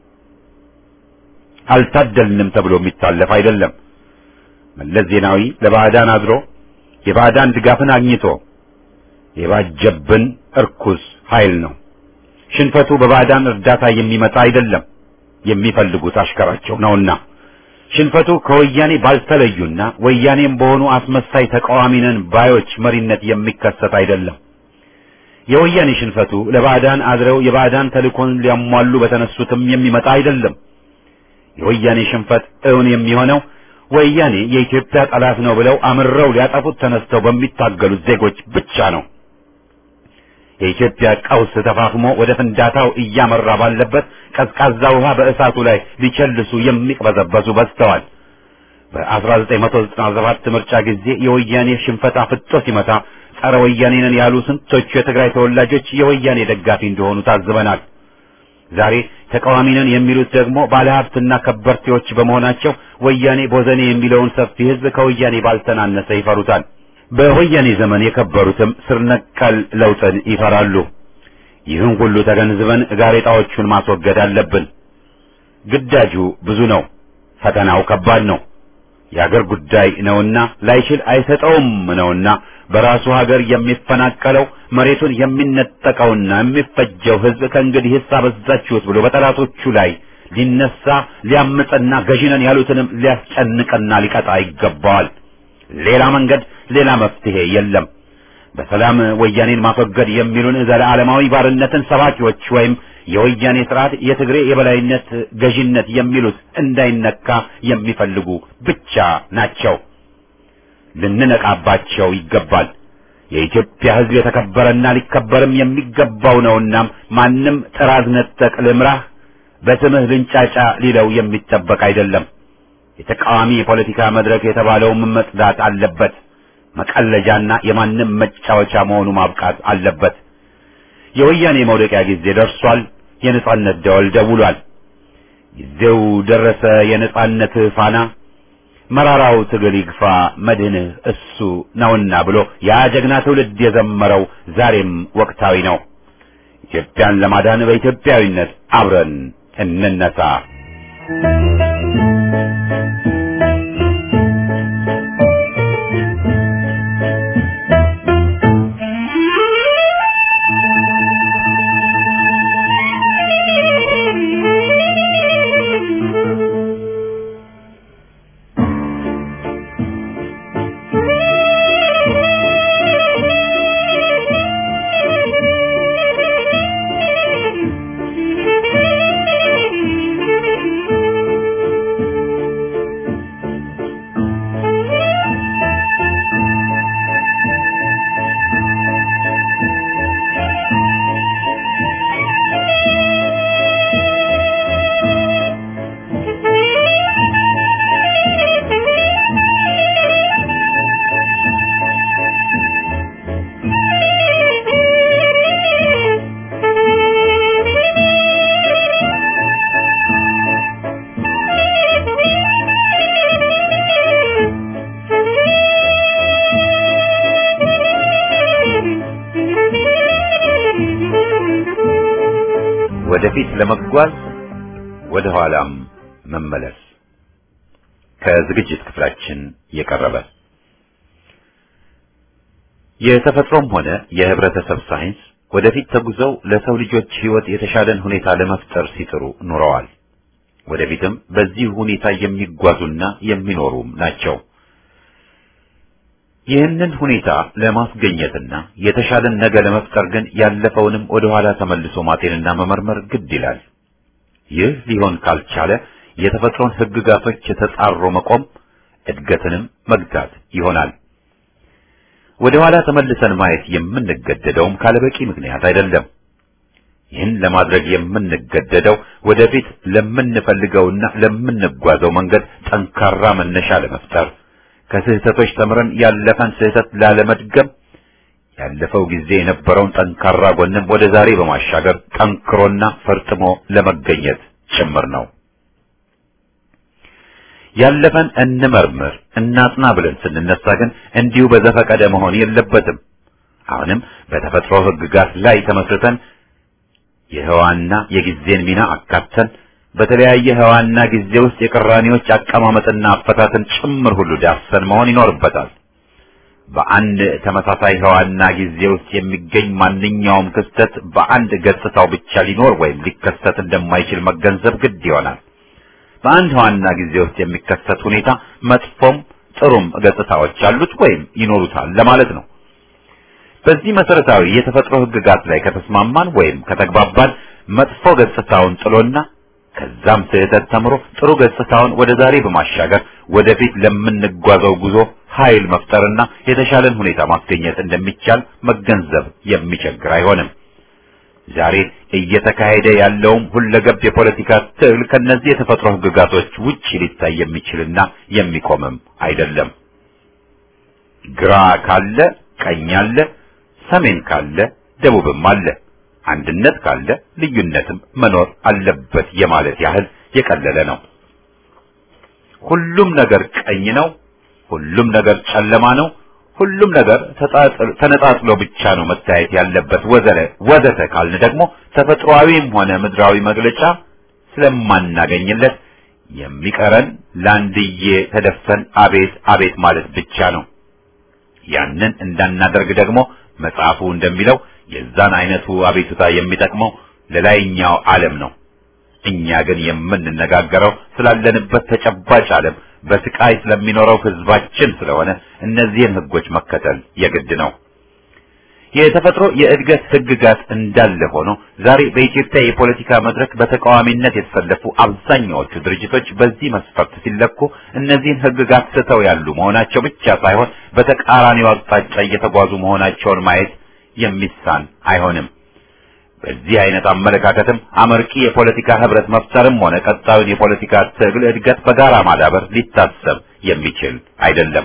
Speaker 1: አልታደልንም ተብሎ የሚታለፍ አይደለም። መለስ ዜናዊ ለባዕዳን አድሮ የባዕዳን ድጋፍን አግኝቶ የባጀብን እርኩስ ኃይል ነው። ሽንፈቱ በባዕዳን እርዳታ የሚመጣ አይደለም፣ የሚፈልጉት አሽከራቸው ነውና። ሽንፈቱ ከወያኔ ባልተለዩና ወያኔም በሆኑ አስመሳይ ተቃዋሚ ነን ባዮች መሪነት የሚከሰት አይደለም። የወያኔ ሽንፈቱ ለባዕዳን አድረው የባዕዳን ተልእኮን ሊያሟሉ በተነሱትም የሚመጣ አይደለም። የወያኔ ሽንፈት እውን የሚሆነው ወያኔ የኢትዮጵያ ጠላት ነው ብለው አምረው ሊያጠፉት ተነስተው በሚታገሉት ዜጎች ብቻ ነው። የኢትዮጵያ ቀውስ ተፋፍሞ ወደ ፍንዳታው እያመራ ባለበት ቀዝቃዛ ውሃ በእሳቱ ላይ ሊቸልሱ የሚቅበዘበዙ በዝተዋል። በ1997 ምርጫ ጊዜ የወያኔ ሽንፈት አፍጦ ሲመታ ጸረ ወያኔ ነን ያሉ ስንቶቹ የትግራይ ተወላጆች የወያኔ ደጋፊ እንደሆኑ ታዝበናል። ዛሬ ተቃዋሚ ነን የሚሉት ደግሞ ባለሀብትና ከበርቴዎች በመሆናቸው ወያኔ ቦዘኔ የሚለውን ሰፊ ሕዝብ ከወያኔ ባልተናነሰ ይፈሩታል። በወያኔ ዘመን የከበሩትም ስር ነቀል ለውጥን ይፈራሉ። ይህን ሁሉ ተገንዝበን ጋሬጣዎቹን ማስወገድ አለብን። ግዳጁ ብዙ ነው። ፈተናው ከባድ ነው። የአገር ጉዳይ ነውና ላይችል አይሰጠውም ነውና በራሱ ሀገር የሚፈናቀለው መሬቱን የሚነጠቀውና የሚፈጀው ሕዝብ ከእንግዲህ አበዛችሁት ብሎ በጠላቶቹ ላይ ሊነሳ ሊያምፅና ገዢነን ያሉትንም ሊያስጨንቅና ሊቀጣ ይገባዋል። ሌላ መንገድ፣ ሌላ መፍትሄ የለም። በሰላም ወያኔን ማስወገድ የሚሉን ዘለዓለማዊ ባርነትን ሰባኪዎች ወይም የወያኔ ስርዓት የትግሬ የበላይነት ገዢነት የሚሉት እንዳይነካ የሚፈልጉ ብቻ ናቸው። ልንነቃባቸው ይገባል። የኢትዮጵያ ሕዝብ የተከበረና ሊከበርም የሚገባው ነውና ማንም ጥራዝ ነጠቅ ልምራህ በስምህ ልንጫጫ ሊለው የሚጠበቅ አይደለም። የተቃዋሚ የፖለቲካ መድረክ የተባለውም መጽዳት አለበት። መቀለጃና የማንም መጫወቻ መሆኑ ማብቃት አለበት። የወያኔ መውደቂያ ጊዜ ደርሷል። የነጻነት ደወል ደውሏል። ጊዜው ደረሰ። የነጻነት ፋና መራራው ትግል ይግፋ መድህንህ እሱ ነውና ብሎ ያ ጀግና ትውልድ የዘመረው ዛሬም ወቅታዊ ነው። ኢትዮጵያን ለማዳን በኢትዮጵያዊነት አብረን እንነሳ። ወደፊት ለመጓዝ ወደ ኋላም መመለስ ከዝግጅት ክፍላችን የቀረበ የተፈጥሮም ሆነ የህብረተሰብ ሳይንስ ወደፊት ተጉዘው ለሰው ልጆች ህይወት የተሻለን ሁኔታ ለመፍጠር ሲጥሩ ኑረዋል። ወደፊትም በዚህ ሁኔታ የሚጓዙና የሚኖሩም ናቸው። ይህንን ሁኔታ ለማስገኘትና የተሻለን ነገ ለመፍጠር ግን ያለፈውንም ወደ ኋላ ተመልሶ ማጤንና መመርመር ግድ ይላል። ይህ ሊሆን ካልቻለ የተፈጥሮን ህግጋቶች የተጻሮ መቆም እድገትንም መግታት ይሆናል። ወደ ኋላ ተመልሰን ማየት የምንገደደውም ካለበቂ ምክንያት አይደለም። ይህን ለማድረግ የምንገደደው ወደፊት ለምንፈልገውና ለምንጓዘው መንገድ ጠንካራ መነሻ ለመፍጠር ከስህተቶች ተምረን ያለፈን ስህተት ላለመድገም ያለፈው ጊዜ የነበረውን ጠንካራ ጎንም ወደ ዛሬ በማሻገር ጠንክሮና ፈርጥሞ ለመገኘት ጭምር ነው። ያለፈን እንመርምር እናጥና ብለን ስንነሳ ግን እንዲሁ በዘፈቀደ መሆን የለበትም። አሁንም በተፈጥሮ ህግጋት ላይ ተመስርተን የህዋና የጊዜን ሚና አካተን በተለያየ ህዋና ጊዜ ውስጥ የቅራኔዎች አቀማመጥና አፈታትን ጭምር ሁሉ ዳሰን መሆን ይኖርበታል። በአንድ ተመሳሳይ ህዋና ጊዜ ውስጥ የሚገኝ ማንኛውም ክስተት በአንድ ገጽታው ብቻ ሊኖር ወይም ሊከሰት እንደማይችል መገንዘብ ግድ ይሆናል። በአንድ ህዋና ጊዜ ውስጥ የሚከሰት ሁኔታ መጥፎም ጥሩም ገጽታዎች አሉት ወይም ይኖሩታል ለማለት ነው። በዚህ መሰረታዊ የተፈጥሮ ህግጋት ላይ ከተስማማን ወይም ከተግባባን መጥፎ ገጽታውን ጥሎና ከዛም ስህተት ተምሮ ጥሩ ገጽታውን ወደ ዛሬ በማሻገር ወደፊት ለምንጓዘው ጉዞ ኃይል መፍጠርና የተሻለን ሁኔታ ማስገኘት እንደሚቻል መገንዘብ የሚቸግር አይሆንም። ዛሬ እየተካሄደ ያለውም ሁለገብ የፖለቲካ ትግል ከነዚህ የተፈጥሮ ህግጋቶች ውጪ ሊታይ የሚችልና የሚቆምም አይደለም። ግራ ካለ ቀኝ አለ፣ ሰሜን ካለ ደቡብም አለ። አንድነት ካለ ልዩነትም መኖር አለበት የማለት ያህል የቀለለ ነው። ሁሉም ነገር ቀኝ ነው፣ ሁሉም ነገር ጨለማ ነው፣ ሁሉም ነገር ተነጣጥሎ ብቻ ነው መታየት ያለበት ወዘለ ወዘተ ካልን ደግሞ ተፈጥሯዊም ሆነ ምድራዊ መግለጫ ስለማናገኝለት የሚቀረን ላንድዬ ተደፍተን አቤት አቤት ማለት ብቻ ነው። ያንን እንዳናደርግ ደግሞ መጽሐፉ እንደሚለው የዛን አይነቱ አቤቱታ የሚጠቅመው ለላይኛው ዓለም ነው። እኛ ግን የምንነጋገረው ስላለንበት ተጨባጭ ዓለም በስቃይ ስለሚኖረው ህዝባችን ስለሆነ እነዚህን ህጎች መከተል የግድ ነው። የተፈጥሮ የእድገት ህግጋት እንዳለ ሆኖ ዛሬ በኢትዮጵያ የፖለቲካ መድረክ በተቃዋሚነት የተሰለፉ አብዛኛዎቹ ድርጅቶች በዚህ መስፈርት ሲለኩ እነዚህን ህግጋት ስተው ያሉ መሆናቸው ብቻ ሳይሆን በተቃራኒው አቅጣጫ እየተጓዙ መሆናቸውን ማየት የሚሳን አይሆንም። በዚህ አይነት አመለካከትም አመርቂ የፖለቲካ ህብረት መፍጠርም ሆነ ቀጣዩን የፖለቲካ ትግል እድገት በጋራ ማዳበር ሊታሰብ የሚችል አይደለም።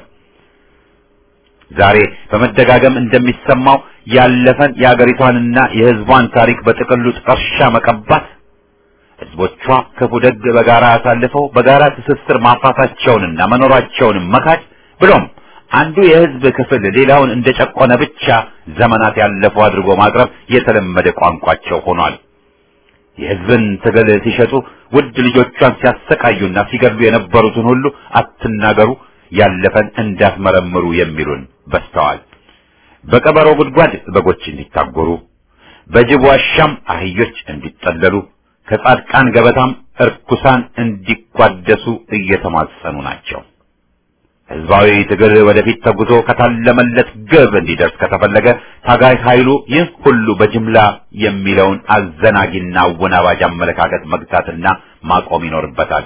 Speaker 1: ዛሬ በመደጋገም እንደሚሰማው ያለፈን የአገሪቷንና የህዝቧን ታሪክ በጥቅሉ ጥርሻ መቀባት፣ ህዝቦቿ ክፉ ደግ በጋራ አሳልፈው በጋራ ትስስር ማፍራታቸውንና መኖራቸውንም መካድ ብሎም አንዱ የህዝብ ክፍል ሌላውን እንደጨቆነ ብቻ ዘመናት ያለፈው አድርጎ ማቅረብ የተለመደ ቋንቋቸው ሆኗል። የህዝብን ትግል ሲሸጡ ውድ ልጆቿን ሲያሰቃዩና ሲገድሉ የነበሩትን ሁሉ አትናገሩ፣ ያለፈን እንዳትመረምሩ የሚሉን በስተዋል። በቀበሮ ጉድጓድ በጎች እንዲታጎሩ፣ በጅብ ዋሻም አህዮች እንዲጠለሉ፣ ከጻድቃን ገበታም እርኩሳን እንዲቋደሱ እየተማጸኑ ናቸው። ህዝባዊ ትግል ወደፊት ተጉዞ ከታለመለት ግብ እንዲደርስ ከተፈለገ ታጋይ ኃይሉ ይህ ሁሉ በጅምላ የሚለውን አዘናጊና አወናባጅ አመለካከት መግታትና ማቆም ይኖርበታል።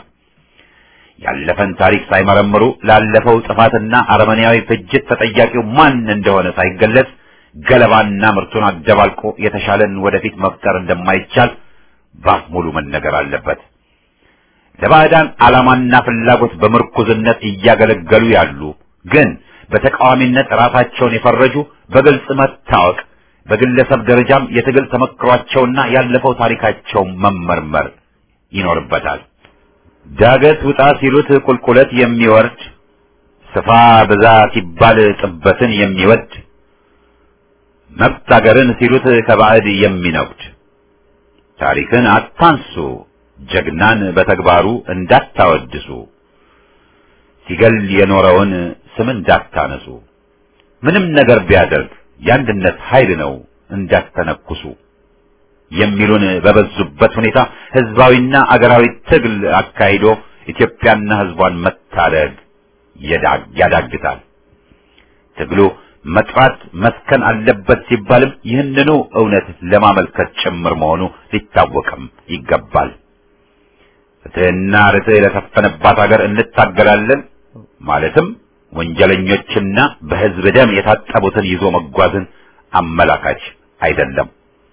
Speaker 1: ያለፈን ታሪክ ሳይመረምሩ ላለፈው ጥፋትና አረመኔያዊ ፍጅት ተጠያቂው ማን እንደሆነ ሳይገለጽ ገለባና ምርቱን አደባልቆ የተሻለን ወደፊት መፍጠር እንደማይቻል ባፍ ሙሉ መነገር አለበት። ለባዕዳን ዓላማና ፍላጎት በምርኩዝነት እያገለገሉ ያሉ ግን በተቃዋሚነት ራሳቸውን የፈረጁ በግልጽ መታወቅ፣ በግለሰብ ደረጃም የትግል ተመክሯቸውና ያለፈው ታሪካቸው መመርመር ይኖርበታል። ዳገት ውጣ ሲሉት ቁልቁለት የሚወርድ ስፋ ብዛ ሲባል ጥበትን የሚወድ መብት አገርን ሲሉት ከባዕድ የሚነጉድ ታሪክን አታንሱ ጀግናን በተግባሩ እንዳታወድሱ፣ ሲገል የኖረውን ስም እንዳታነሱ፣ ምንም ነገር ቢያደርግ የአንድነት ኃይል ነው እንዳትተነኩሱ የሚሉን በበዙበት ሁኔታ ህዝባዊና አገራዊ ትግል አካሂዶ ኢትዮጵያና ህዝቧን መታደግ ያዳግታል። ትግሉ መጥራት መስከን አለበት ሲባልም ይህንኑ እውነት ለማመልከት ጭምር መሆኑ ሊታወቅም ይገባል። ፍትህና ርትዕ ለሰፈነባት ሀገር እንታገላለን ማለትም ወንጀለኞችና በህዝብ ደም የታጠቡትን ይዞ መጓዝን አመላካች አይደለም።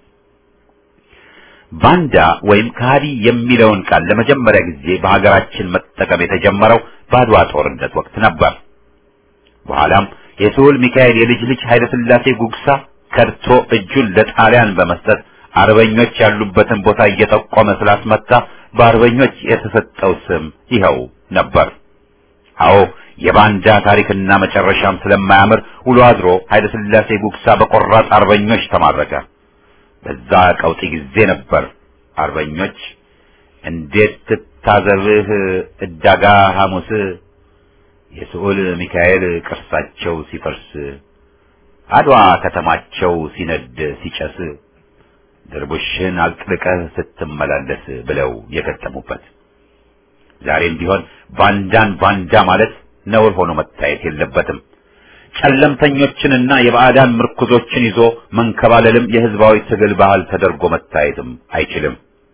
Speaker 1: ባንዳ ወይም ከሃዲ የሚለውን ቃል ለመጀመሪያ ጊዜ በሀገራችን መጠቀም የተጀመረው በአድዋ ጦርነት ወቅት ነበር። በኋላም የስሁል ሚካኤል የልጅ ልጅ ኃይለ ሥላሴ ጉግሳ ከድቶ እጁን ለጣሊያን በመስጠት አርበኞች ያሉበትን ቦታ እየጠቆመ ስላስመታ በአርበኞች የተሰጠው ስም ይኸው ነበር። አዎ የባንዳ ታሪክና መጨረሻም ስለማያምር ውሎ አድሮ ኃይለ ሥላሴ ጉግሳ በቆራጥ አርበኞች ተማረከ። በዛ ቀውጢ ጊዜ ነበር አርበኞች እንዴት ትታዘብህ እዳጋ ሐሙስ የስዑል ሚካኤል ቅርሳቸው ሲፈርስ አድዋ ከተማቸው ሲነድ ሲጨስ ድርቡሽን አጥልቀህ ስትመላለስ ብለው የገጠሙበት። ዛሬም ቢሆን ባንዳን ባንዳ ማለት ነውር ሆኖ መታየት የለበትም። ጨለምተኞችንና የባዕዳን ምርኩዞችን ይዞ መንከባለልም የህዝባዊ ትግል ባህል ተደርጎ መታየትም አይችልም።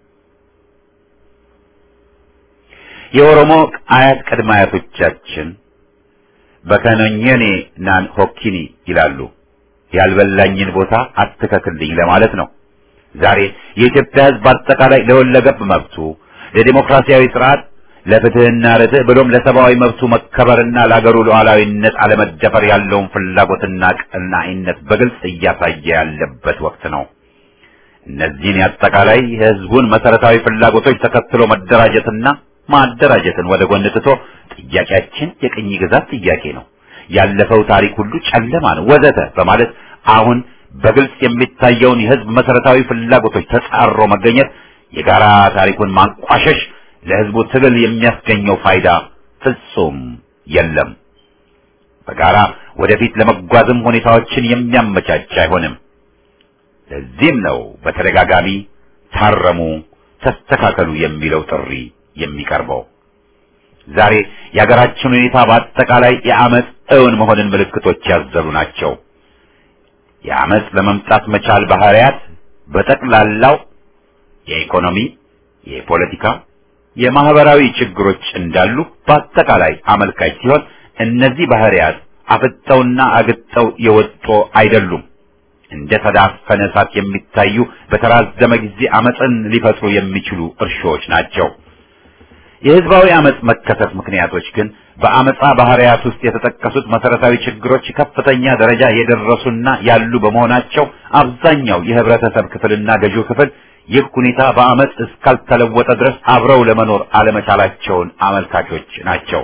Speaker 1: የኦሮሞ አያት ቅድመ አያቶቻችን በከነኘኔ ናን ሆኪኒ ይላሉ። ያልበላኝን ቦታ አትከክልኝ ለማለት ነው። ዛሬ የኢትዮጵያ ህዝብ አጠቃላይ ለወለገብ መብቱ፣ ለዲሞክራሲያዊ ስርዓት፣ ለፍትህና ርትዕ ብሎም ለሰብአዊ መብቱ መከበርና ለአገሩ ሉዓላዊነት አለመደፈር ያለውን ፍላጎትና ቀናኢነት በግልጽ እያሳየ ያለበት ወቅት ነው። እነዚህን የአጠቃላይ የህዝቡን መሰረታዊ ፍላጎቶች ተከትሎ መደራጀትና ማደራጀትን ወደ ጎን ትቶ ጥያቄያችን የቅኝ ግዛት ጥያቄ ነው፣ ያለፈው ታሪክ ሁሉ ጨለማ ነው ወዘተ በማለት አሁን በግልጽ የሚታየውን የህዝብ መሰረታዊ ፍላጎቶች ተጻሮ መገኘት የጋራ ታሪኩን ማንቋሸሽ ለህዝቡ ትግል የሚያስገኘው ፋይዳ ፍጹም የለም። በጋራ ወደፊት ለመጓዝም ሁኔታዎችን የሚያመቻች አይሆንም። ለዚህም ነው በተደጋጋሚ ታረሙ፣ ተስተካከሉ የሚለው ጥሪ የሚቀርበው። ዛሬ የሀገራችን ሁኔታ በአጠቃላይ የአመፅ እውን መሆንን ምልክቶች ያዘሉ ናቸው። የአመፅ ለመምጣት መቻል ባህሪያት በጠቅላላው የኢኮኖሚ፣ የፖለቲካ፣ የማህበራዊ ችግሮች እንዳሉ በአጠቃላይ አመልካች ሲሆን እነዚህ ባህሪያት አፍጠውና አግጠው የወጡ አይደሉም። እንደ ተዳፈነ እሳት የሚታዩ በተራዘመ ጊዜ አመፅን ሊፈጥሩ የሚችሉ እርሾዎች ናቸው። የህዝባዊ አመፅ መከሰት ምክንያቶች ግን በአመፃ ባህሪያት ውስጥ የተጠቀሱት መሰረታዊ ችግሮች ከፍተኛ ደረጃ የደረሱና ያሉ በመሆናቸው አብዛኛው የህብረተሰብ ክፍልና ገዢው ክፍል ይህ ሁኔታ በአመፅ እስካልተለወጠ ድረስ አብረው ለመኖር አለመቻላቸውን አመልካቾች ናቸው።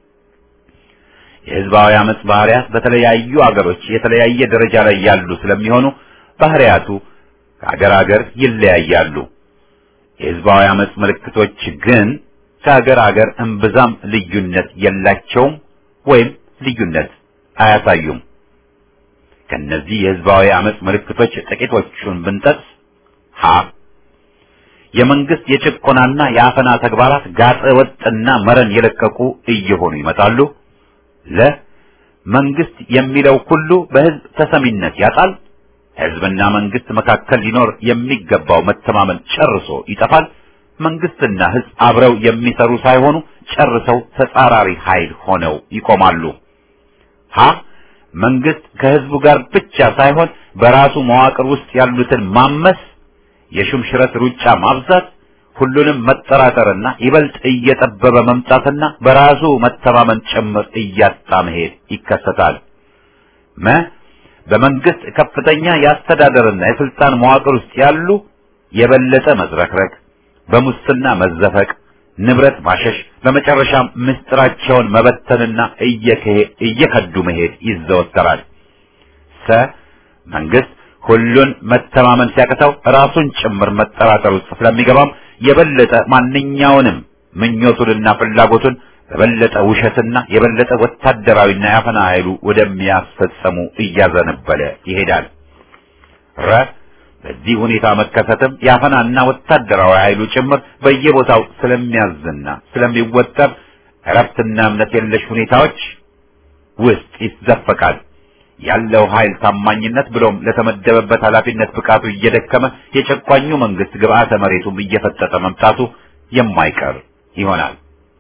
Speaker 1: የህዝባዊ አመፅ ባህሪያት በተለያዩ አገሮች የተለያየ ደረጃ ላይ ያሉ ስለሚሆኑ ባህሪያቱ ከአገር አገር ይለያያሉ። የህዝባዊ አመፅ ምልክቶች ግን ከአገር አገር እምብዛም ልዩነት የላቸውም ወይም ልዩነት አያሳዩም። ከነዚህ የህዝባዊ አመፅ ምልክቶች ጥቂቶቹን ብንጠቅስ ሀ የመንግስት የጭቆናና የአፈና ተግባራት ጋጠ ወጥና መረን የለቀቁ እየሆኑ ይመጣሉ። ለ መንግስት የሚለው ሁሉ በህዝብ ተሰሚነት ያጣል። ህዝብና መንግስት መካከል ሊኖር የሚገባው መተማመን ጨርሶ ይጠፋል። መንግስትና ህዝብ አብረው የሚሰሩ ሳይሆኑ ጨርሰው ተጻራሪ ኃይል ሆነው ይቆማሉ። ሀ መንግስት ከህዝቡ ጋር ብቻ ሳይሆን በራሱ መዋቅር ውስጥ ያሉትን ማመስ፣ የሹምሽረት ሩጫ ማብዛት፣ ሁሉንም መጠራጠርና ይበልጥ እየጠበበ መምጣትና በራሱ መተማመን ጭምር እያጣ መሄድ ይከሰታል። መ በመንግስት ከፍተኛ የአስተዳደርና የስልጣን መዋቅር ውስጥ ያሉ የበለጠ መዝረክረክ በሙስና መዘፈቅ፣ ንብረት ማሸሽ፣ በመጨረሻም ምስጢራቸውን መበተንና እየከዱ መሄድ ይዘወተራል። ሰ መንግስት ሁሉን መተማመን ሲያቅተው ራሱን ጭምር መጠራጠር ውስጥ ስለሚገባም የበለጠ ማንኛውንም ምኞቱንና ፍላጎቱን በበለጠ ውሸትና የበለጠ ወታደራዊና ያፈና ኃይሉ ወደሚያስፈጸሙ እያዘነበለ ይሄዳል። ረ በዚህ ሁኔታ መከሰትም የአፈናና ወታደራዊ ኃይሉ ጭምር በየቦታው ስለሚያዝና ስለሚወጠር እረፍትና እምነት የለሽ ሁኔታዎች ውስጥ ይዘፈቃል። ያለው ኃይል ታማኝነት ብሎም ለተመደበበት ኃላፊነት ብቃቱ እየደከመ የጨቋኙ መንግስት ግብአተ መሬቱም እየፈጠጠ መምጣቱ የማይቀር ይሆናል።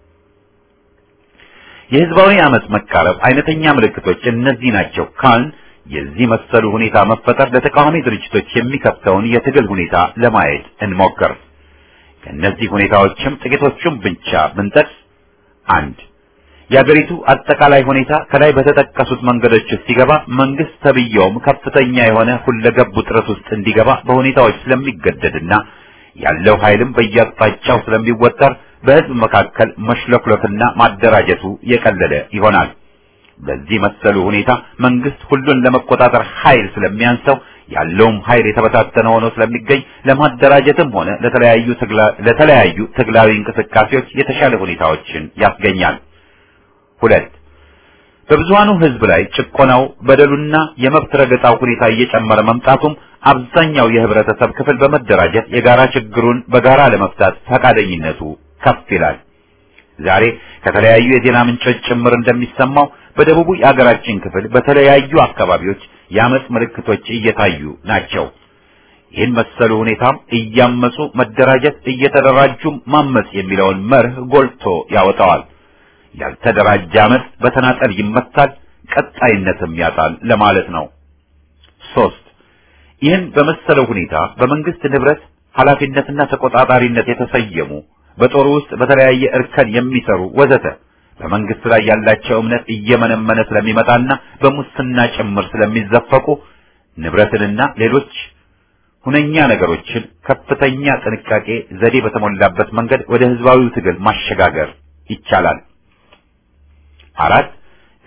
Speaker 1: የህዝባዊ አመፅ መቃረብ አይነተኛ ምልክቶች እነዚህ ናቸው ካልን የዚህ መሰሉ ሁኔታ መፈጠር ለተቃዋሚ ድርጅቶች የሚከፍተውን የትግል ሁኔታ ለማየት እንሞክር። ከእነዚህ ሁኔታዎችም ጥቂቶቹም ብቻ ብንጠቅስ፣ አንድ የአገሪቱ አጠቃላይ ሁኔታ ከላይ በተጠቀሱት መንገዶች ውስጥ ሲገባ መንግስት ተብየውም ከፍተኛ የሆነ ሁለገብ ውጥረት ውስጥ እንዲገባ በሁኔታዎች ስለሚገደድና ያለው ኃይልም በየአቅጣጫው ስለሚወጠር በህዝብ መካከል መሽለክለክና ማደራጀቱ የቀለለ ይሆናል። በዚህ መሰሉ ሁኔታ መንግስት ሁሉን ለመቆጣጠር ኃይል ስለሚያንሰው ያለውም ኃይል የተበታተነ ሆኖ ስለሚገኝ ለማደራጀትም ሆነ ለተለያዩ ለተለያዩ ትግላዊ እንቅስቃሴዎች የተሻለ ሁኔታዎችን ያስገኛል። ሁለት በብዙሃኑ ህዝብ ላይ ጭቆናው፣ በደሉና የመብት ረገጣው ሁኔታ እየጨመረ መምጣቱም አብዛኛው የህብረተሰብ ክፍል በመደራጀት የጋራ ችግሩን በጋራ ለመፍታት ፈቃደኝነቱ ከፍ ይላል። ዛሬ ከተለያዩ የዜና ምንጮች ጭምር እንደሚሰማው በደቡቡ የአገራችን ክፍል በተለያዩ አካባቢዎች የአመፅ ምልክቶች እየታዩ ናቸው። ይህን መሰሉ ሁኔታም እያመፁ መደራጀት፣ እየተደራጁም ማመፅ የሚለውን መርህ ጎልቶ ያወጣዋል። ያልተደራጀ አመፅ በተናጠል ይመታል፣ ቀጣይነትም ያጣል ለማለት ነው። ሶስት ይህን በመሰለው ሁኔታ በመንግስት ንብረት ኃላፊነትና ተቆጣጣሪነት የተሰየሙ በጦሩ ውስጥ በተለያየ እርከን የሚሰሩ ወዘተ በመንግስት ላይ ያላቸው እምነት እየመነመነ ስለሚመጣና በሙስና ጭምር ስለሚዘፈቁ ንብረትንና ሌሎች ሁነኛ ነገሮችን ከፍተኛ ጥንቃቄ ዘዴ በተሞላበት መንገድ ወደ ህዝባዊው ትግል ማሸጋገር ይቻላል። አራት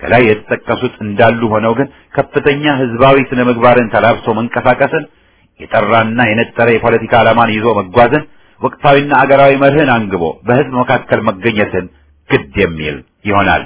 Speaker 1: ከላይ የተጠቀሱት እንዳሉ ሆነው ግን ከፍተኛ ህዝባዊ ስነ ምግባርን ተላብሶ መንቀሳቀስን፣ የጠራና የነጠረ የፖለቲካ ዓላማን ይዞ መጓዝን፣ ወቅታዊና አገራዊ መርህን አንግቦ በህዝብ መካከል መገኘትን ግድ የሚል ይሆናል።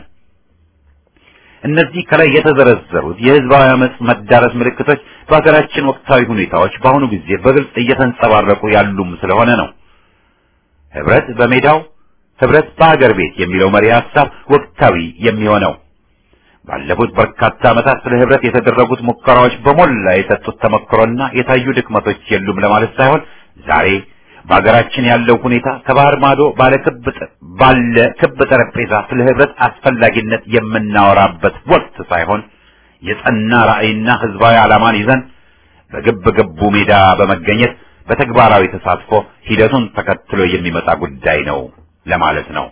Speaker 1: እነዚህ ከላይ የተዘረዘሩት የህዝባዊ አመጽ መዳረስ ምልክቶች በሀገራችን ወቅታዊ ሁኔታዎች በአሁኑ ጊዜ በግልጽ እየተንጸባረቁ ያሉም ስለሆነ ነው። ህብረት በሜዳው ህብረት በሀገር ቤት የሚለው መሪ ሀሳብ ወቅታዊ የሚሆነው ባለፉት በርካታ ዓመታት ስለ ህብረት የተደረጉት ሙከራዎች በሞላ የሰጡት ተመክሮና የታዩ ድክመቶች የሉም ለማለት ሳይሆን ዛሬ በሀገራችን ያለው ሁኔታ ከባህር ማዶ ባለ ክብ ባለ ክብ ጠረጴዛ ስለ ህብረት አስፈላጊነት የምናወራበት ወቅት ሳይሆን የጸና ራዕይና ህዝባዊ ዓላማን ይዘን በግብ ግቡ ሜዳ በመገኘት በተግባራዊ ተሳትፎ ሂደቱን ተከትሎ የሚመጣ ጉዳይ ነው ለማለት ነው።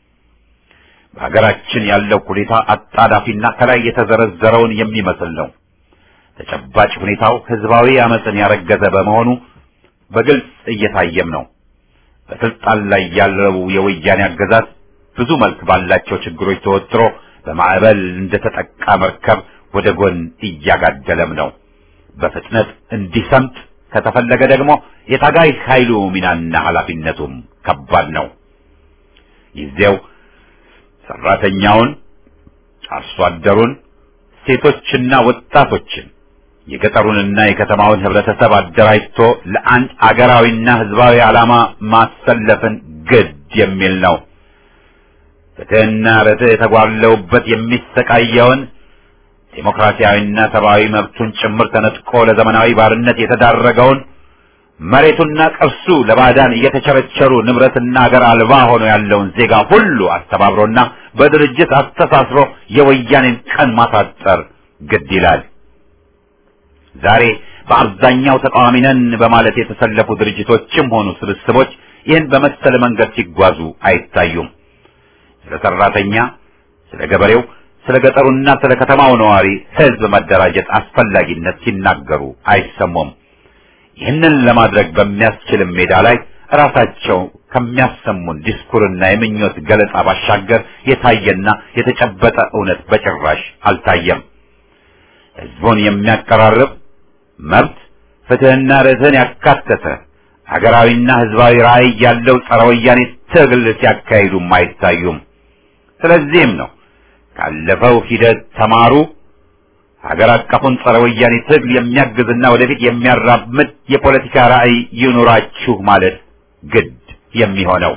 Speaker 1: በሀገራችን ያለው ሁኔታ አጣዳፊና ከላይ የተዘረዘረውን የሚመስል ነው። ተጨባጭ ሁኔታው ህዝባዊ አመፅን ያረገዘ በመሆኑ በግልጽ እየታየም ነው። በስልጣን ላይ ያለው የወያኔ አገዛዝ ብዙ መልክ ባላቸው ችግሮች ተወጥሮ በማዕበል እንደተጠቃ መርከብ ወደ ጎን እያጋደለም ነው። በፍጥነት እንዲሰምጥ ከተፈለገ ደግሞ የታጋይ ኃይሉ ሚናና ኃላፊነቱም ከባድ ነው። ጊዜው ሰራተኛውን፣ አርሶ አደሩን፣ ሴቶችና ወጣቶችን የገጠሩንና የከተማውን ህብረተሰብ አደራጅቶ ለአንድ አገራዊና ህዝባዊ ዓላማ ማሰለፍን ግድ የሚል ነው። ፍትህና ርትዕ የተጓለውበት የሚሰቃየውን ዴሞክራሲያዊና ሰብአዊ መብቱን ጭምር ተነጥቆ ለዘመናዊ ባርነት የተዳረገውን መሬቱና ቅርሱ ለባዕዳን እየተቸረቸሩ ንብረትና አገር አልባ ሆኖ ያለውን ዜጋ ሁሉ አስተባብሮና በድርጅት አስተሳስሮ የወያኔን ቀን ማሳጠር ግድ ይላል። ዛሬ በአብዛኛው ተቃዋሚ ነን በማለት የተሰለፉ ድርጅቶችም ሆኑ ስብስቦች ይህን በመሰለ መንገድ ሲጓዙ አይታዩም። ስለ ሰራተኛ፣ ስለ ገበሬው፣ ስለ ገጠሩና ስለ ከተማው ነዋሪ ህዝብ መደራጀት አስፈላጊነት ሲናገሩ አይሰሙም። ይህንን ለማድረግ በሚያስችልም ሜዳ ላይ ራሳቸው ከሚያሰሙን ዲስኩርና የምኞት ገለጻ ባሻገር የታየና የተጨበጠ እውነት በጭራሽ አልታየም። ህዝቡን የሚያቀራርብ መብት፣ ፍትህና ርትዕን ያካተተ ሀገራዊና ህዝባዊ ራዕይ ያለው ጸረ ወያኔ ትግል ሲያካሂዱም አይታዩም። ስለዚህም ነው ካለፈው ሂደት ተማሩ፣ ሀገር አቀፉን ጸረ ወያኔ ትግል የሚያግዝና ወደፊት የሚያራምድ የፖለቲካ ራዕይ ይኑራችሁ ማለት ግድ የሚሆነው።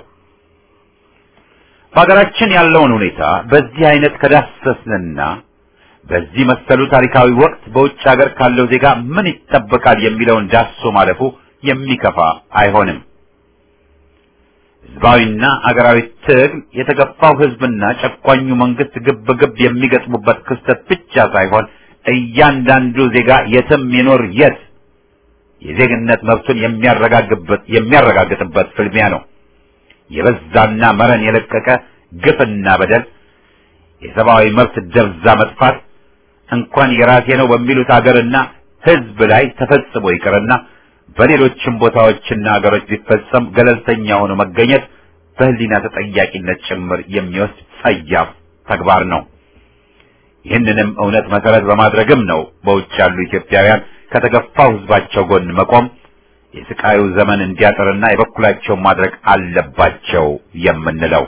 Speaker 1: በሀገራችን ያለውን ሁኔታ በዚህ አይነት ከዳሰስንና በዚህ መሰሉ ታሪካዊ ወቅት በውጭ ሀገር ካለው ዜጋ ምን ይጠበቃል የሚለውን ዳሶ ማለፉ የሚከፋ አይሆንም። ህዝባዊና አገራዊ ትግል የተገፋው ህዝብና ጨቋኙ መንግስት ግብ ግብ የሚገጥሙበት ክስተት ብቻ ሳይሆን እያንዳንዱ ዜጋ የትም ይኖር የት የዜግነት መብቱን የሚያረጋግጥበት የሚያረጋግጥበት ፍልሚያ ነው። የበዛና መረን የለቀቀ ግፍና በደል፣ የሰብአዊ መብት ደብዛ መጥፋት እንኳን የራሴ ነው በሚሉት አገርና ህዝብ ላይ ተፈጽሞ ይቅርና በሌሎችም ቦታዎችና አገሮች ቢፈጸም ገለልተኛ ሆኖ መገኘት በህሊና ተጠያቂነት ጭምር የሚወስድ ጸያፍ ተግባር ነው። ይህንንም እውነት መሰረት በማድረግም ነው በውጭ ያሉ ኢትዮጵያውያን ከተገፋው ህዝባቸው ጎን መቆም የስቃዩ ዘመን እንዲያጥርና የበኩላቸውን ማድረግ አለባቸው የምንለው።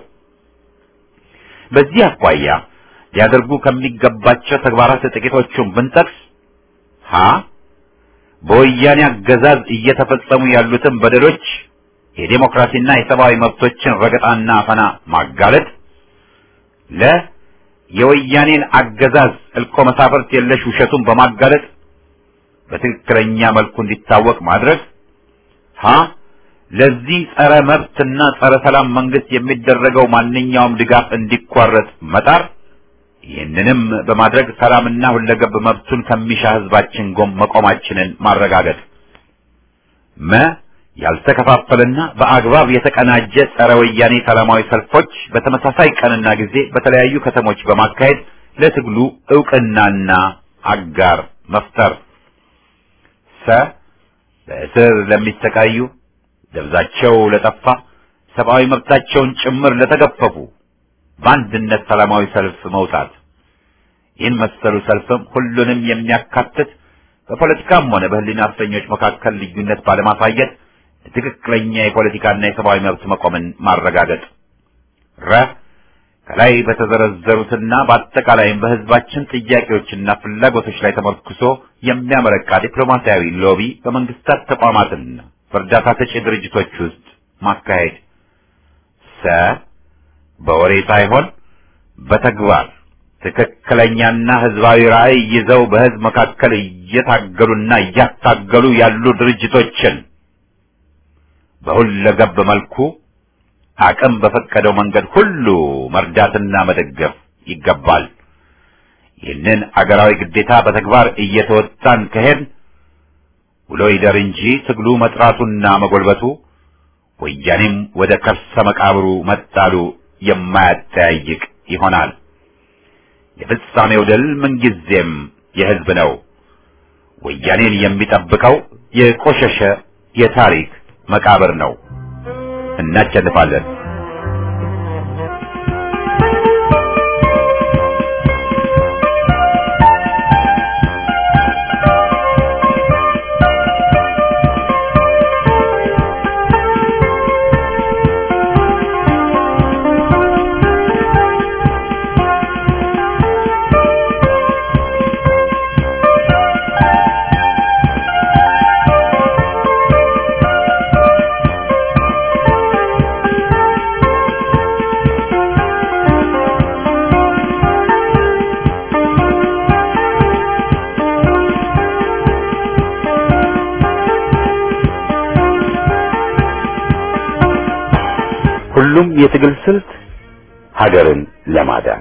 Speaker 1: በዚህ አኳያ ሊያደርጉ ከሚገባቸው ተግባራት ጥቂቶቹን ብንጠቅስ ሀ በወያኔ አገዛዝ እየተፈጸሙ ያሉትን በደሎች የዴሞክራሲና የሰብአዊ መብቶችን ረገጣና አፈና ማጋለጥ፣ ለ የወያኔን አገዛዝ እልቆ መሳፍርት የለሽ ውሸቱን በማጋለጥ በትክክለኛ መልኩ እንዲታወቅ ማድረግ፣ ሀ ለዚህ ጸረ መብትና ጸረ ሰላም መንግስት የሚደረገው ማንኛውም ድጋፍ እንዲቋረጥ መጣር ይህንንም በማድረግ ሰላምና ሁለገብ መብቱን ከሚሻ ህዝባችን ጎን መቆማችንን ማረጋገጥ። መ ያልተከፋፈለና በአግባብ የተቀናጀ ጸረ ወያኔ ሰላማዊ ሰልፎች በተመሳሳይ ቀንና ጊዜ በተለያዩ ከተሞች በማካሄድ ለትግሉ እውቅናና አጋር መፍጠር። ሰ በእስር ለሚሰቃዩ ደብዛቸው ለጠፋ ሰብአዊ መብታቸውን ጭምር ለተገፈፉ በአንድነት ሰላማዊ ሰልፍ መውጣት ይህን መሰሉ ሰልፍም ሁሉንም የሚያካትት በፖለቲካም ሆነ በሕሊና እስረኞች መካከል ልዩነት ባለማሳየት ትክክለኛ የፖለቲካና የሰብአዊ መብት መቆምን ማረጋገጥ ረ ከላይ በተዘረዘሩትና በአጠቃላይም በህዝባችን ጥያቄዎችና ፍላጎቶች ላይ ተመርኩሶ የሚያመረቃ ዲፕሎማሲያዊ ሎቢ በመንግስታት ተቋማትና በእርዳታ ሰጪ ድርጅቶች ውስጥ ማካሄድ ሰ በወሬ ሳይሆን በተግባር ትክክለኛና ህዝባዊ ራዕይ ይዘው በህዝብ መካከል እየታገሉና እያታገሉ ያሉ ድርጅቶችን በሁለገብ መልኩ አቅም በፈቀደው መንገድ ሁሉ መርዳትና መደገፍ ይገባል። ይህንን አገራዊ ግዴታ በተግባር እየተወጣን ከሄድ ውሎ ይደር እንጂ ትግሉ መጥራቱና መጎልበቱ ወያኔም ወደ ከርሰ መቃብሩ መጣሉ የማያጠያይቅ ይሆናል። የፍጻሜው ድል ምንጊዜም የህዝብ ነው። ወያኔን የሚጠብቀው የቆሸሸ የታሪክ መቃብር ነው። እናሸንፋለን። ሁሉም የትግል ስልት ሀገርን ለማዳን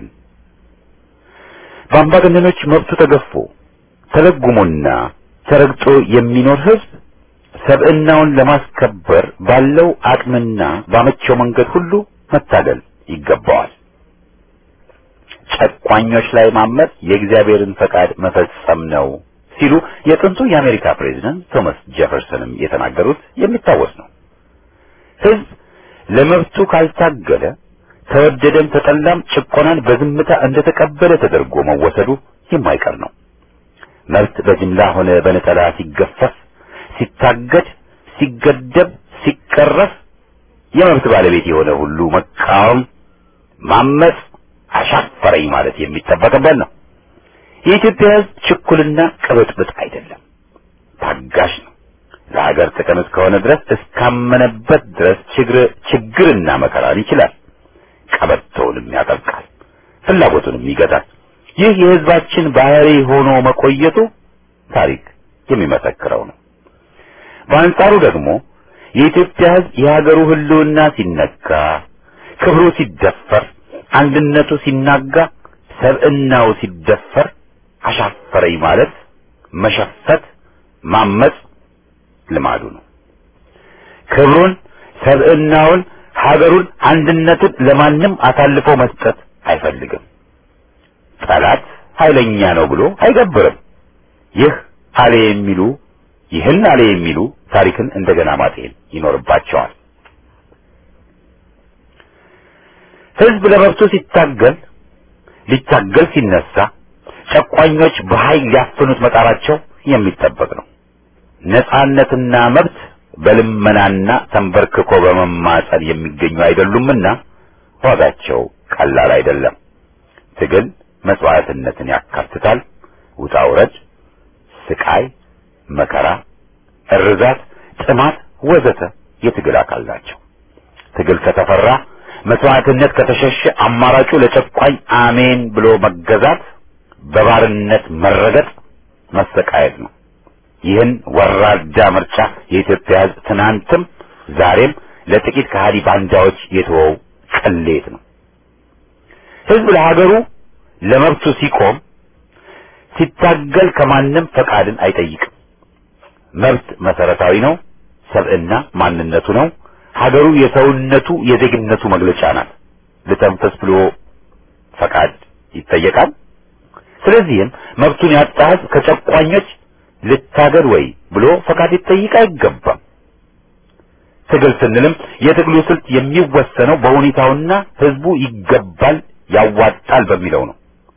Speaker 1: በአምባገነኖች መብቱ ተገፎ ተለጉሞና ተረግጦ የሚኖር ህዝብ ሰብዕናውን ለማስከበር ባለው አቅምና ባመቸው መንገድ ሁሉ መታገል ይገባዋል። ጨቋኞች ላይ ማመፅ የእግዚአብሔርን ፈቃድ መፈጸም ነው ሲሉ የጥንቱ የአሜሪካ ፕሬዝዳንት ቶማስ ጄፈርሰንም የተናገሩት የሚታወስ ነው። ህዝብ ለመብቱ ካልታገለ ተወደደም ተጠላም ጭቆናን በዝምታ እንደተቀበለ ተደርጎ መወሰዱ የማይቀር ነው። መብት በጅምላ ሆነ በነጠላ ሲገፈፍ፣ ሲታገድ፣ ሲገደብ፣ ሲቀረፍ የመብት ባለቤት የሆነ ሁሉ መቃወም፣ ማመፅ፣ አሻፈረኝ ማለት የሚጠበቅበት ነው። የኢትዮጵያ ህዝብ ችኩልና ቅብጥብጥ አይደለም፣ ታጋሽ ነው። ለሀገር ጥቅም እስከሆነ ድረስ እስካመነበት ድረስ ችግር ችግርና መከራን ይችላል። ቀበቶውንም ያጠብቃል፣ ፍላጎቱንም ይገታል። ይህ የህዝባችን ባህሪ ሆኖ መቆየቱ ታሪክ የሚመሰክረው ነው። በአንጻሩ ደግሞ የኢትዮጵያ ህዝብ የሀገሩ ህልውና ሲነካ፣ ክብሩ ሲደፈር፣ አንድነቱ ሲናጋ፣ ሰብዕናው ሲደፈር አሻፈረኝ ማለት መሸፈት፣ ማመጽ ልማዱ ነው። ክብሩን፣ ሰብዕናውን፣ ሀገሩን፣ አንድነቱን ለማንም አሳልፎ መስጠት አይፈልግም። ጠላት ኃይለኛ ነው ብሎ አይገብርም። ይህ አሌ የሚሉ ይህን አሌ የሚሉ ታሪክን እንደገና ማጤን ይኖርባቸዋል። ህዝብ ለመብቱ ሲታገል ሊታገል ሲነሳ ጨቋኞች በኃይል ሊያፍኑት መጣራቸው የሚጠበቅ ነው። ነጻነትና መብት በልመናና ተንበርክኮ በመማጸን የሚገኙ አይደሉምና ዋጋቸው ቀላል አይደለም። ትግል መስዋዕትነትን ያካትታል። ውጣ ውረድ፣ ስቃይ፣ መከራ፣ እርዛት፣ ጥማት ወዘተ የትግል አካል ናቸው። ትግል ከተፈራ መስዋዕትነት ከተሸሸ አማራጩ ለጨቋኝ አሜን ብሎ መገዛት፣ በባርነት መረገጥ፣ መሰቃየት ነው። ይህን ወራዳ ምርጫ የኢትዮጵያ ሕዝብ ትናንትም ዛሬም ለጥቂት ከሃዲ ባንዳዎች የተወው ቅሌት ነው። ሕዝብ ለሀገሩ ለመብቱ ሲቆም ሲታገል ከማንም ፈቃድን አይጠይቅም። መብት መሰረታዊ ነው። ሰብዕና ማንነቱ ነው። ሀገሩ የሰውነቱ የዜግነቱ መግለጫ ናት። ልተንፈስ ብሎ ፈቃድ ይጠየቃል። ስለዚህም መብቱን ያጣ ሕዝብ ከጨቋኞች ልታገል ወይ ብሎ ፈቃድ ሊጠይቅ አይገባም። ትግል ስንልም የትግሉ ስልት የሚወሰነው በሁኔታውና ህዝቡ ይገባል ያዋጣል በሚለው ነው።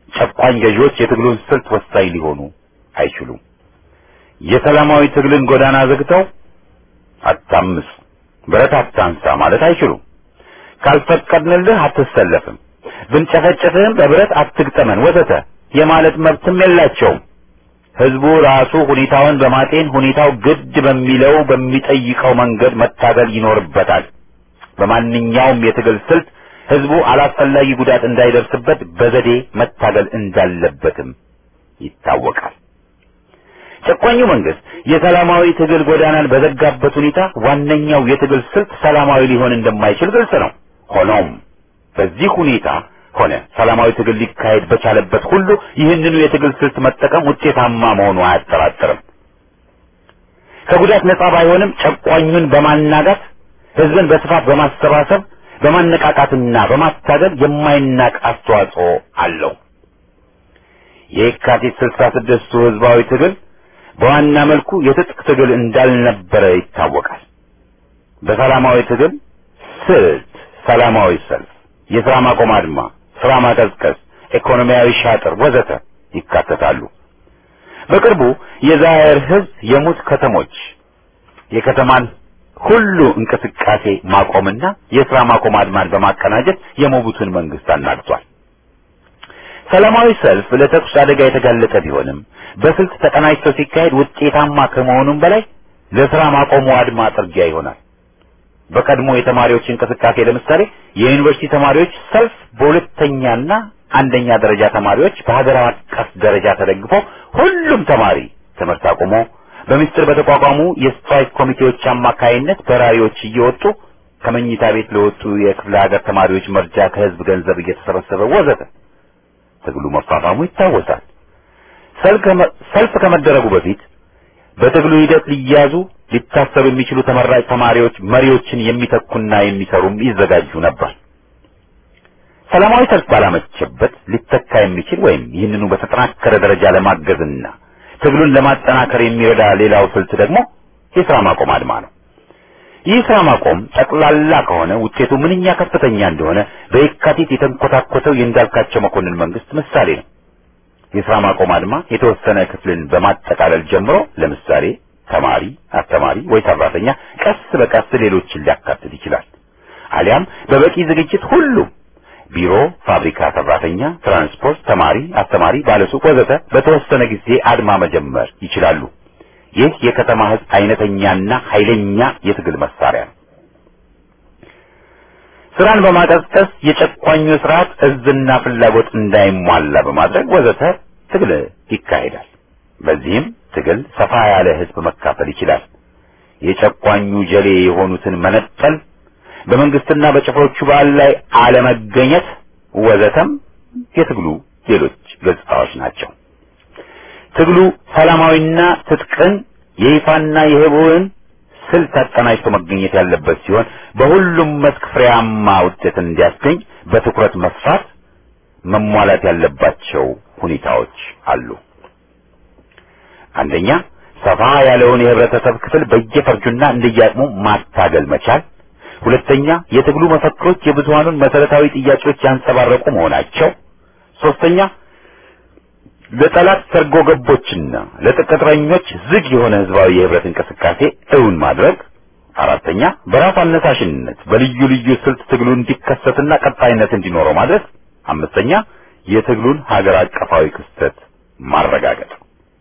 Speaker 1: ጨቋኝ ገዢዎች የትግሉን ስልት ወሳኝ ሊሆኑ አይችሉም። የሰላማዊ ትግልን ጎዳና ዘግተው አታምጽ፣ ብረት አታንሳ ማለት አይችሉም። ካልፈቀድንልህ አትሰለፍም፣ ብንጨፈጨፍህም በብረት አትግጠመን ወዘተ የማለት መብትም የላቸውም። ህዝቡ ራሱ ሁኔታውን በማጤን ሁኔታው ግድ በሚለው በሚጠይቀው መንገድ መታገል ይኖርበታል። በማንኛውም የትግል ስልት ህዝቡ አላስፈላጊ ጉዳት እንዳይደርስበት በዘዴ መታገል እንዳለበትም ይታወቃል። ጨቋኙ መንግስት የሰላማዊ ትግል ጎዳናን በዘጋበት ሁኔታ ዋነኛው የትግል ስልት ሰላማዊ ሊሆን እንደማይችል ግልጽ ነው። ሆኖም በዚህ ሁኔታ ሆነ ሰላማዊ ትግል ሊካሄድ በቻለበት ሁሉ ይህንኑ የትግል ስልት መጠቀም ውጤታማ መሆኑ አያጠራጥርም። ከጉዳት ነጻ ባይሆንም ጨቋኙን በማናጋት ህዝብን በስፋት በማሰባሰብ በማነቃቃትና በማታገል የማይናቅ አስተዋጽኦ አለው። የካቲት ስልሳ ስድስቱ ህዝባዊ ትግል በዋና መልኩ የትጥቅ ትግል እንዳልነበረ ይታወቃል። በሰላማዊ ትግል ስልት ሰላማዊ ሰልፍ፣ የሥራ ማቆም አድማ፣ ስራ ማቀዝቀዝ፣ ኢኮኖሚያዊ ሻጥር ወዘተ ይካተታሉ። በቅርቡ የዛየር ህዝብ የሙት ከተሞች የከተማን ሁሉ እንቅስቃሴ ማቆምና የሥራ ማቆም አድማን በማቀናጀት የሞቡቱን መንግስት አናግቷል። ሰላማዊ ሰልፍ ለተኩስ አደጋ የተጋለጠ ቢሆንም በስልት ተቀናጅቶ ሲካሄድ ውጤታማ ከመሆኑም በላይ ለሥራ ማቆሙ አድማ ጥርጊያ ይሆናል። በቀድሞ የተማሪዎች እንቅስቃሴ ለምሳሌ የዩኒቨርሲቲ ተማሪዎች ሰልፍ በሁለተኛና አንደኛ ደረጃ ተማሪዎች በሀገር አቀፍ ደረጃ ተደግፎ ሁሉም ተማሪ ትምህርት አቁሞ በሚስጥር በተቋቋሙ የስትራይክ ኮሚቴዎች አማካይነት በራሪዎች እየወጡ ከመኝታ ቤት ለወጡ የክፍለ ሀገር ተማሪዎች መርጃ ከህዝብ ገንዘብ እየተሰበሰበ ወዘተ ትግሉ መፋፋሙ ይታወሳል። ሰልፍ ከመደረጉ በፊት በትግሉ ሂደት ሊያዙ ሊታሰሩ የሚችሉ ተመራጭ ተማሪዎች መሪዎችን የሚተኩና የሚሰሩም ይዘጋጁ ነበር። ሰላማዊ ሰልፍ ባላመቸበት ሊተካ የሚችል ወይም ይህንኑ በተጠናከረ ደረጃ ለማገዝና ትግሉን ለማጠናከር የሚረዳ ሌላው ስልት ደግሞ የሥራ ማቆም አድማ ነው። ይህ ስራ ማቆም ጠቅላላ ከሆነ ውጤቱ ምንኛ ከፍተኛ እንደሆነ በየካቲት የተንኮታኮተው የእንዳልካቸው መኮንን መንግስት ምሳሌ ነው። የስራ ማቆም አድማ የተወሰነ ክፍልን በማጠቃለል ጀምሮ ለምሳሌ ተማሪ፣ አስተማሪ ወይ ሰራተኛ ቀስ በቀስ ሌሎችን ሊያካትት ይችላል። አሊያም በበቂ ዝግጅት ሁሉም ቢሮ፣ ፋብሪካ ሰራተኛ፣ ትራንስፖርት፣ ተማሪ፣ አስተማሪ፣ ባለሱቅ ወዘተ በተወሰነ ጊዜ አድማ መጀመር ይችላሉ። ይህ የከተማ ህዝብ አይነተኛና ኃይለኛ የትግል መሳሪያ ነው። ስራን በማቀዝቀዝ የጨቋኙ ስርዓት እዝና ፍላጎት እንዳይሟላ በማድረግ ወዘተ ትግል ይካሄዳል። በዚህም ትግል ሰፋ ያለ ህዝብ መካፈል ይችላል። የጨቋኙ ጀሌ የሆኑትን መነጠል፣ በመንግስትና በጭፍሮቹ በዓል ላይ አለመገኘት ወዘተም የትግሉ ሌሎች ገጽታዎች ናቸው። ትግሉ ሰላማዊና ትጥቅን የይፋና የህቡዕን ስልት አቀናጅቶ መገኘት ያለበት ሲሆን በሁሉም መስክ ፍሬያማ ውጤትን እንዲያስገኝ በትኩረት መስራት መሟላት ያለባቸው ሁኔታዎች አሉ። አንደኛ ሰፋ ያለውን የህብረተሰብ ክፍል በየፈርጁና እንደየአቅሙ ማታገል መቻል። ሁለተኛ የትግሉ መፈክሮች የብዙሃኑን መሰረታዊ ጥያቄዎች ያንጸባረቁ መሆናቸው። ሶስተኛ ለጠላት ሰርጎ ገቦችና ለቅጥረኞች ዝግ የሆነ ህዝባዊ የህብረት እንቅስቃሴ እውን ማድረግ። አራተኛ በራስ አነሳሽነት በልዩ ልዩ ስልት ትግሉ እንዲከሰትና ቀጣይነት እንዲኖረው ማድረግ። አምስተኛ የትግሉን ሀገር አቀፋዊ ክስተት ማረጋገጥ።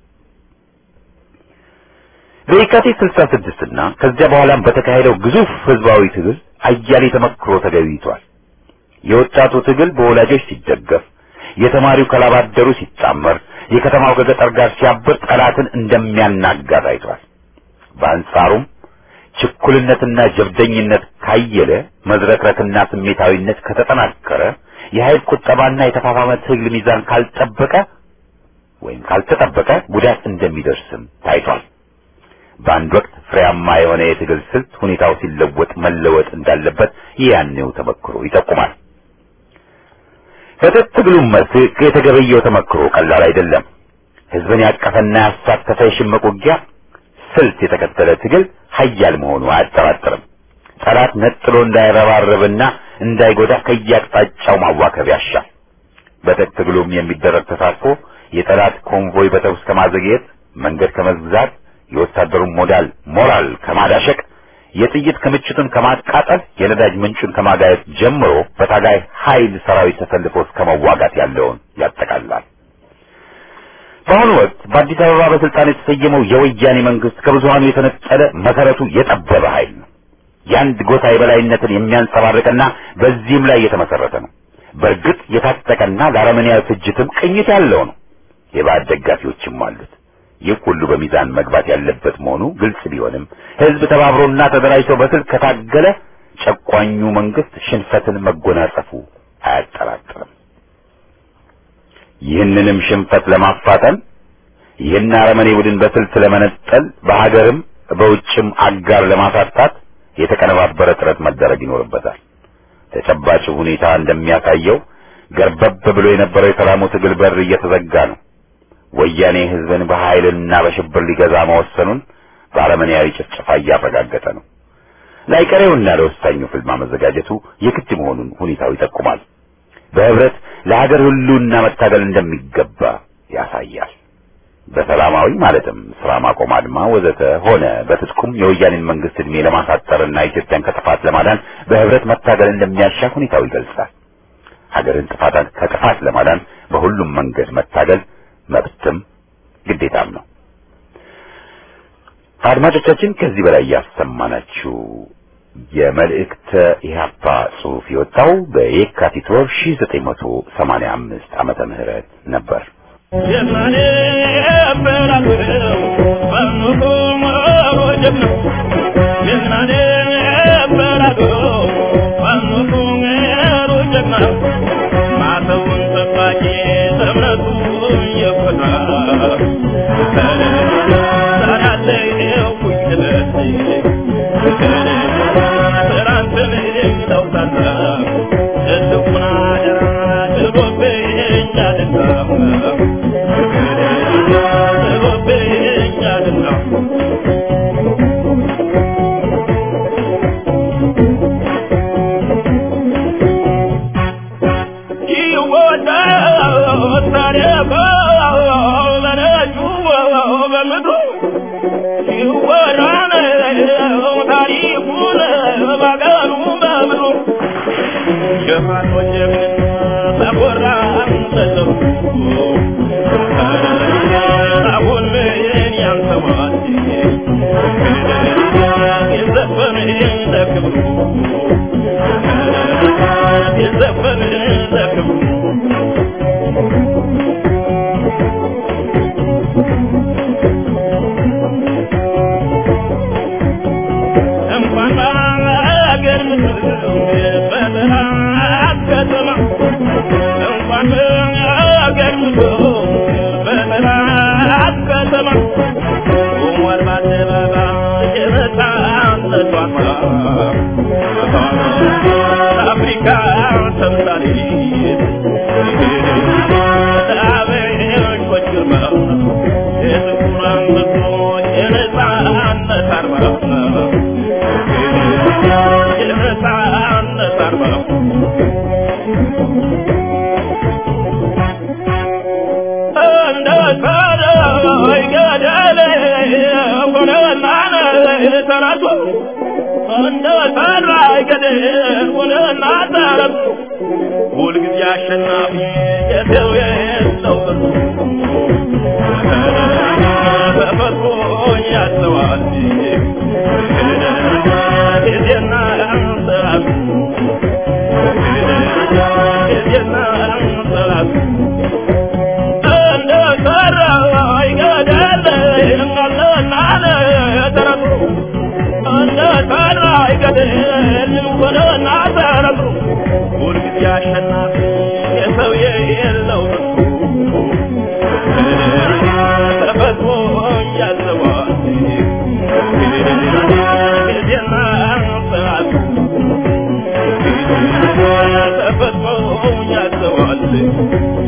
Speaker 1: በየካቲት 66 እና ከዚያ በኋላም በተካሄደው ግዙፍ ህዝባዊ ትግል አያሌ ተመክሮ ተገኝቷል። የወጣቱ ትግል በወላጆች ሲደገፍ የተማሪው ከላባደሩ ሲጣመር የከተማው ከገጠር ጋር ሲያብር ጠላትን እንደሚያናጋ ታይቷል። በአንጻሩም ችኩልነትና ጀብደኝነት ካየለ፣ መዝረክረክና ስሜታዊነት ከተጠናከረ፣ የኃይል ቁጠባና የተፋፋመ ትግል ሚዛን ካልጠበቀ ወይም ካልተጠበቀ ጉዳት እንደሚደርስም ታይቷል። በአንድ ወቅት ፍሬያማ የሆነ የትግል ስልት ሁኔታው ሲለወጥ መለወጥ እንዳለበት ያኔው ተመክሮ ይጠቁማል። በትጥቅ ትግሉም መስክ የተገበየው ተመክሮ ቀላል አይደለም። ህዝብን ያቀፈና ያሳተፈ የሽምቅ ውጊያ ስልት የተከተለ ትግል ሀያል መሆኑ አያጠራጥርም። ጠላት ነጥሎ እንዳይረባረብና እንዳይጎዳ ከየአቅጣጫው ማዋከብ ያሻል። በትጥቅ ትግሉም የሚደረግ ተሳትፎ የጠላት ኮንቮይ በተኩስ ከማዘግየት መንገድ ከመዝጋት የወታደሩን ሞዳል ሞራል ከማዳሸቅ የጥይት ክምችቱን ከማቃጠል የነዳጅ ምንጩን ከማጋየት ጀምሮ በታጋይ ኃይል ሰራዊት ተሰልፎ እስከ መዋጋት ያለውን ያጠቃልላል። በአሁኑ ወቅት በአዲስ አበባ በስልጣን የተሰየመው የወያኔ መንግስት ከብዙሃኑ የተነጠለ መሰረቱ የጠበበ ኃይል ነው። የአንድ ጎሳ የበላይነትን የሚያንጸባርቅና በዚህም ላይ የተመሰረተ ነው። በእርግጥ የታጠቀና ለአረመኔያዊ ፍጅትም ቅኝት ያለው ነው። የባዕድ ደጋፊዎችም አሉት። ይህ ሁሉ በሚዛን መግባት ያለበት መሆኑ ግልጽ ቢሆንም ህዝብ ተባብሮና ተደራጅቶ በስልክ ከታገለ ጨቋኙ መንግስት ሽንፈትን መጎናጸፉ አያጠራጥርም። ይህንንም ሽንፈት ለማፋጠን ይህን አረመኔ ቡድን በስልት ለመነጠል በሀገርም በውጭም አጋር ለማሳጣት የተቀነባበረ ጥረት መደረግ ይኖርበታል። ተጨባጭ ሁኔታ እንደሚያሳየው ገርበብ ብሎ የነበረው የሰላሙ ትግል በር እየተዘጋ ነው። ወያኔ ህዝብን በኃይልና በሽብር ሊገዛ መወሰኑን በአረመኔያዊ ጭፍጨፋ እያረጋገጠ ነው። ላይቀሬውና ለወሳኙ ፍልማ መዘጋጀቱ የግድ መሆኑን ሁኔታው ይጠቁማል። በህብረት ለሀገር ሁሉና መታገል እንደሚገባ ያሳያል። በሰላማዊ ማለትም ስራ ማቆም አድማ ወዘተ ሆነ በትጥቁም የወያኔን መንግስት እድሜ ለማሳጠርና ኢትዮጵያን ከጥፋት ለማዳን በህብረት መታገል እንደሚያሻ ሁኔታው ይገልጻል። ሀገርን ጥፋት ከጥፋት ለማዳን በሁሉም መንገድ መታገል መብትም ግዴታም ነው። አድማጮቻችን ከዚህ በላይ ያሰማናችሁ የመልእክተ ኢህአፓ ጽሑፍ የወጣው በየካቲት ወር 1985 ዓመተ ምህረት ነበር።
Speaker 2: የማኔ በላለው በኑሮ ወጀብ ነው የማኔ በላለው በኑሮ ወጀብ ነው ማተውን ጠባቂ እምነቱ የፈታ ሰራለ ኩኝለት ስራንትን ለውጣታ ትልቁና ጥሎብኝ አደጋ ጥሎብኝ አደጋ የዘፈን ለክብሩ እንኳን በአገር ምድር በጠላት ከተማ እንኳን በአገር ምድር በጠላት ከተማ ቆሟል በአደባባይ የነጻነት ዋርማ አፍሪካ ተምሳሌት ለአበሾች ግርማ የጥቁር አንበሶች የነጻነት አርማ የነጻነት አርማ እንደ ሰማይ ገደል ሆነና ተራቶ እንደ ሰማይ ገደል ሆነና ተራቶ ሁልጊዜ አሸናፊ የሰው የሰው ተፈጥሮ ያስተዋል ጊዜና ሰዓቱ ጊዜና ሰዓቱ እንደ ሰማይ ገደል ሆነና ተራቶ እንደ ሰማይ ገደል ሆነና ተራቶ ሁልጊዜ አሸናፊ የሰው የሌለው ተፈጥሮ ያዘዋል ጊዜና ሰዓቱ ተፈጥሮ ያዘዋል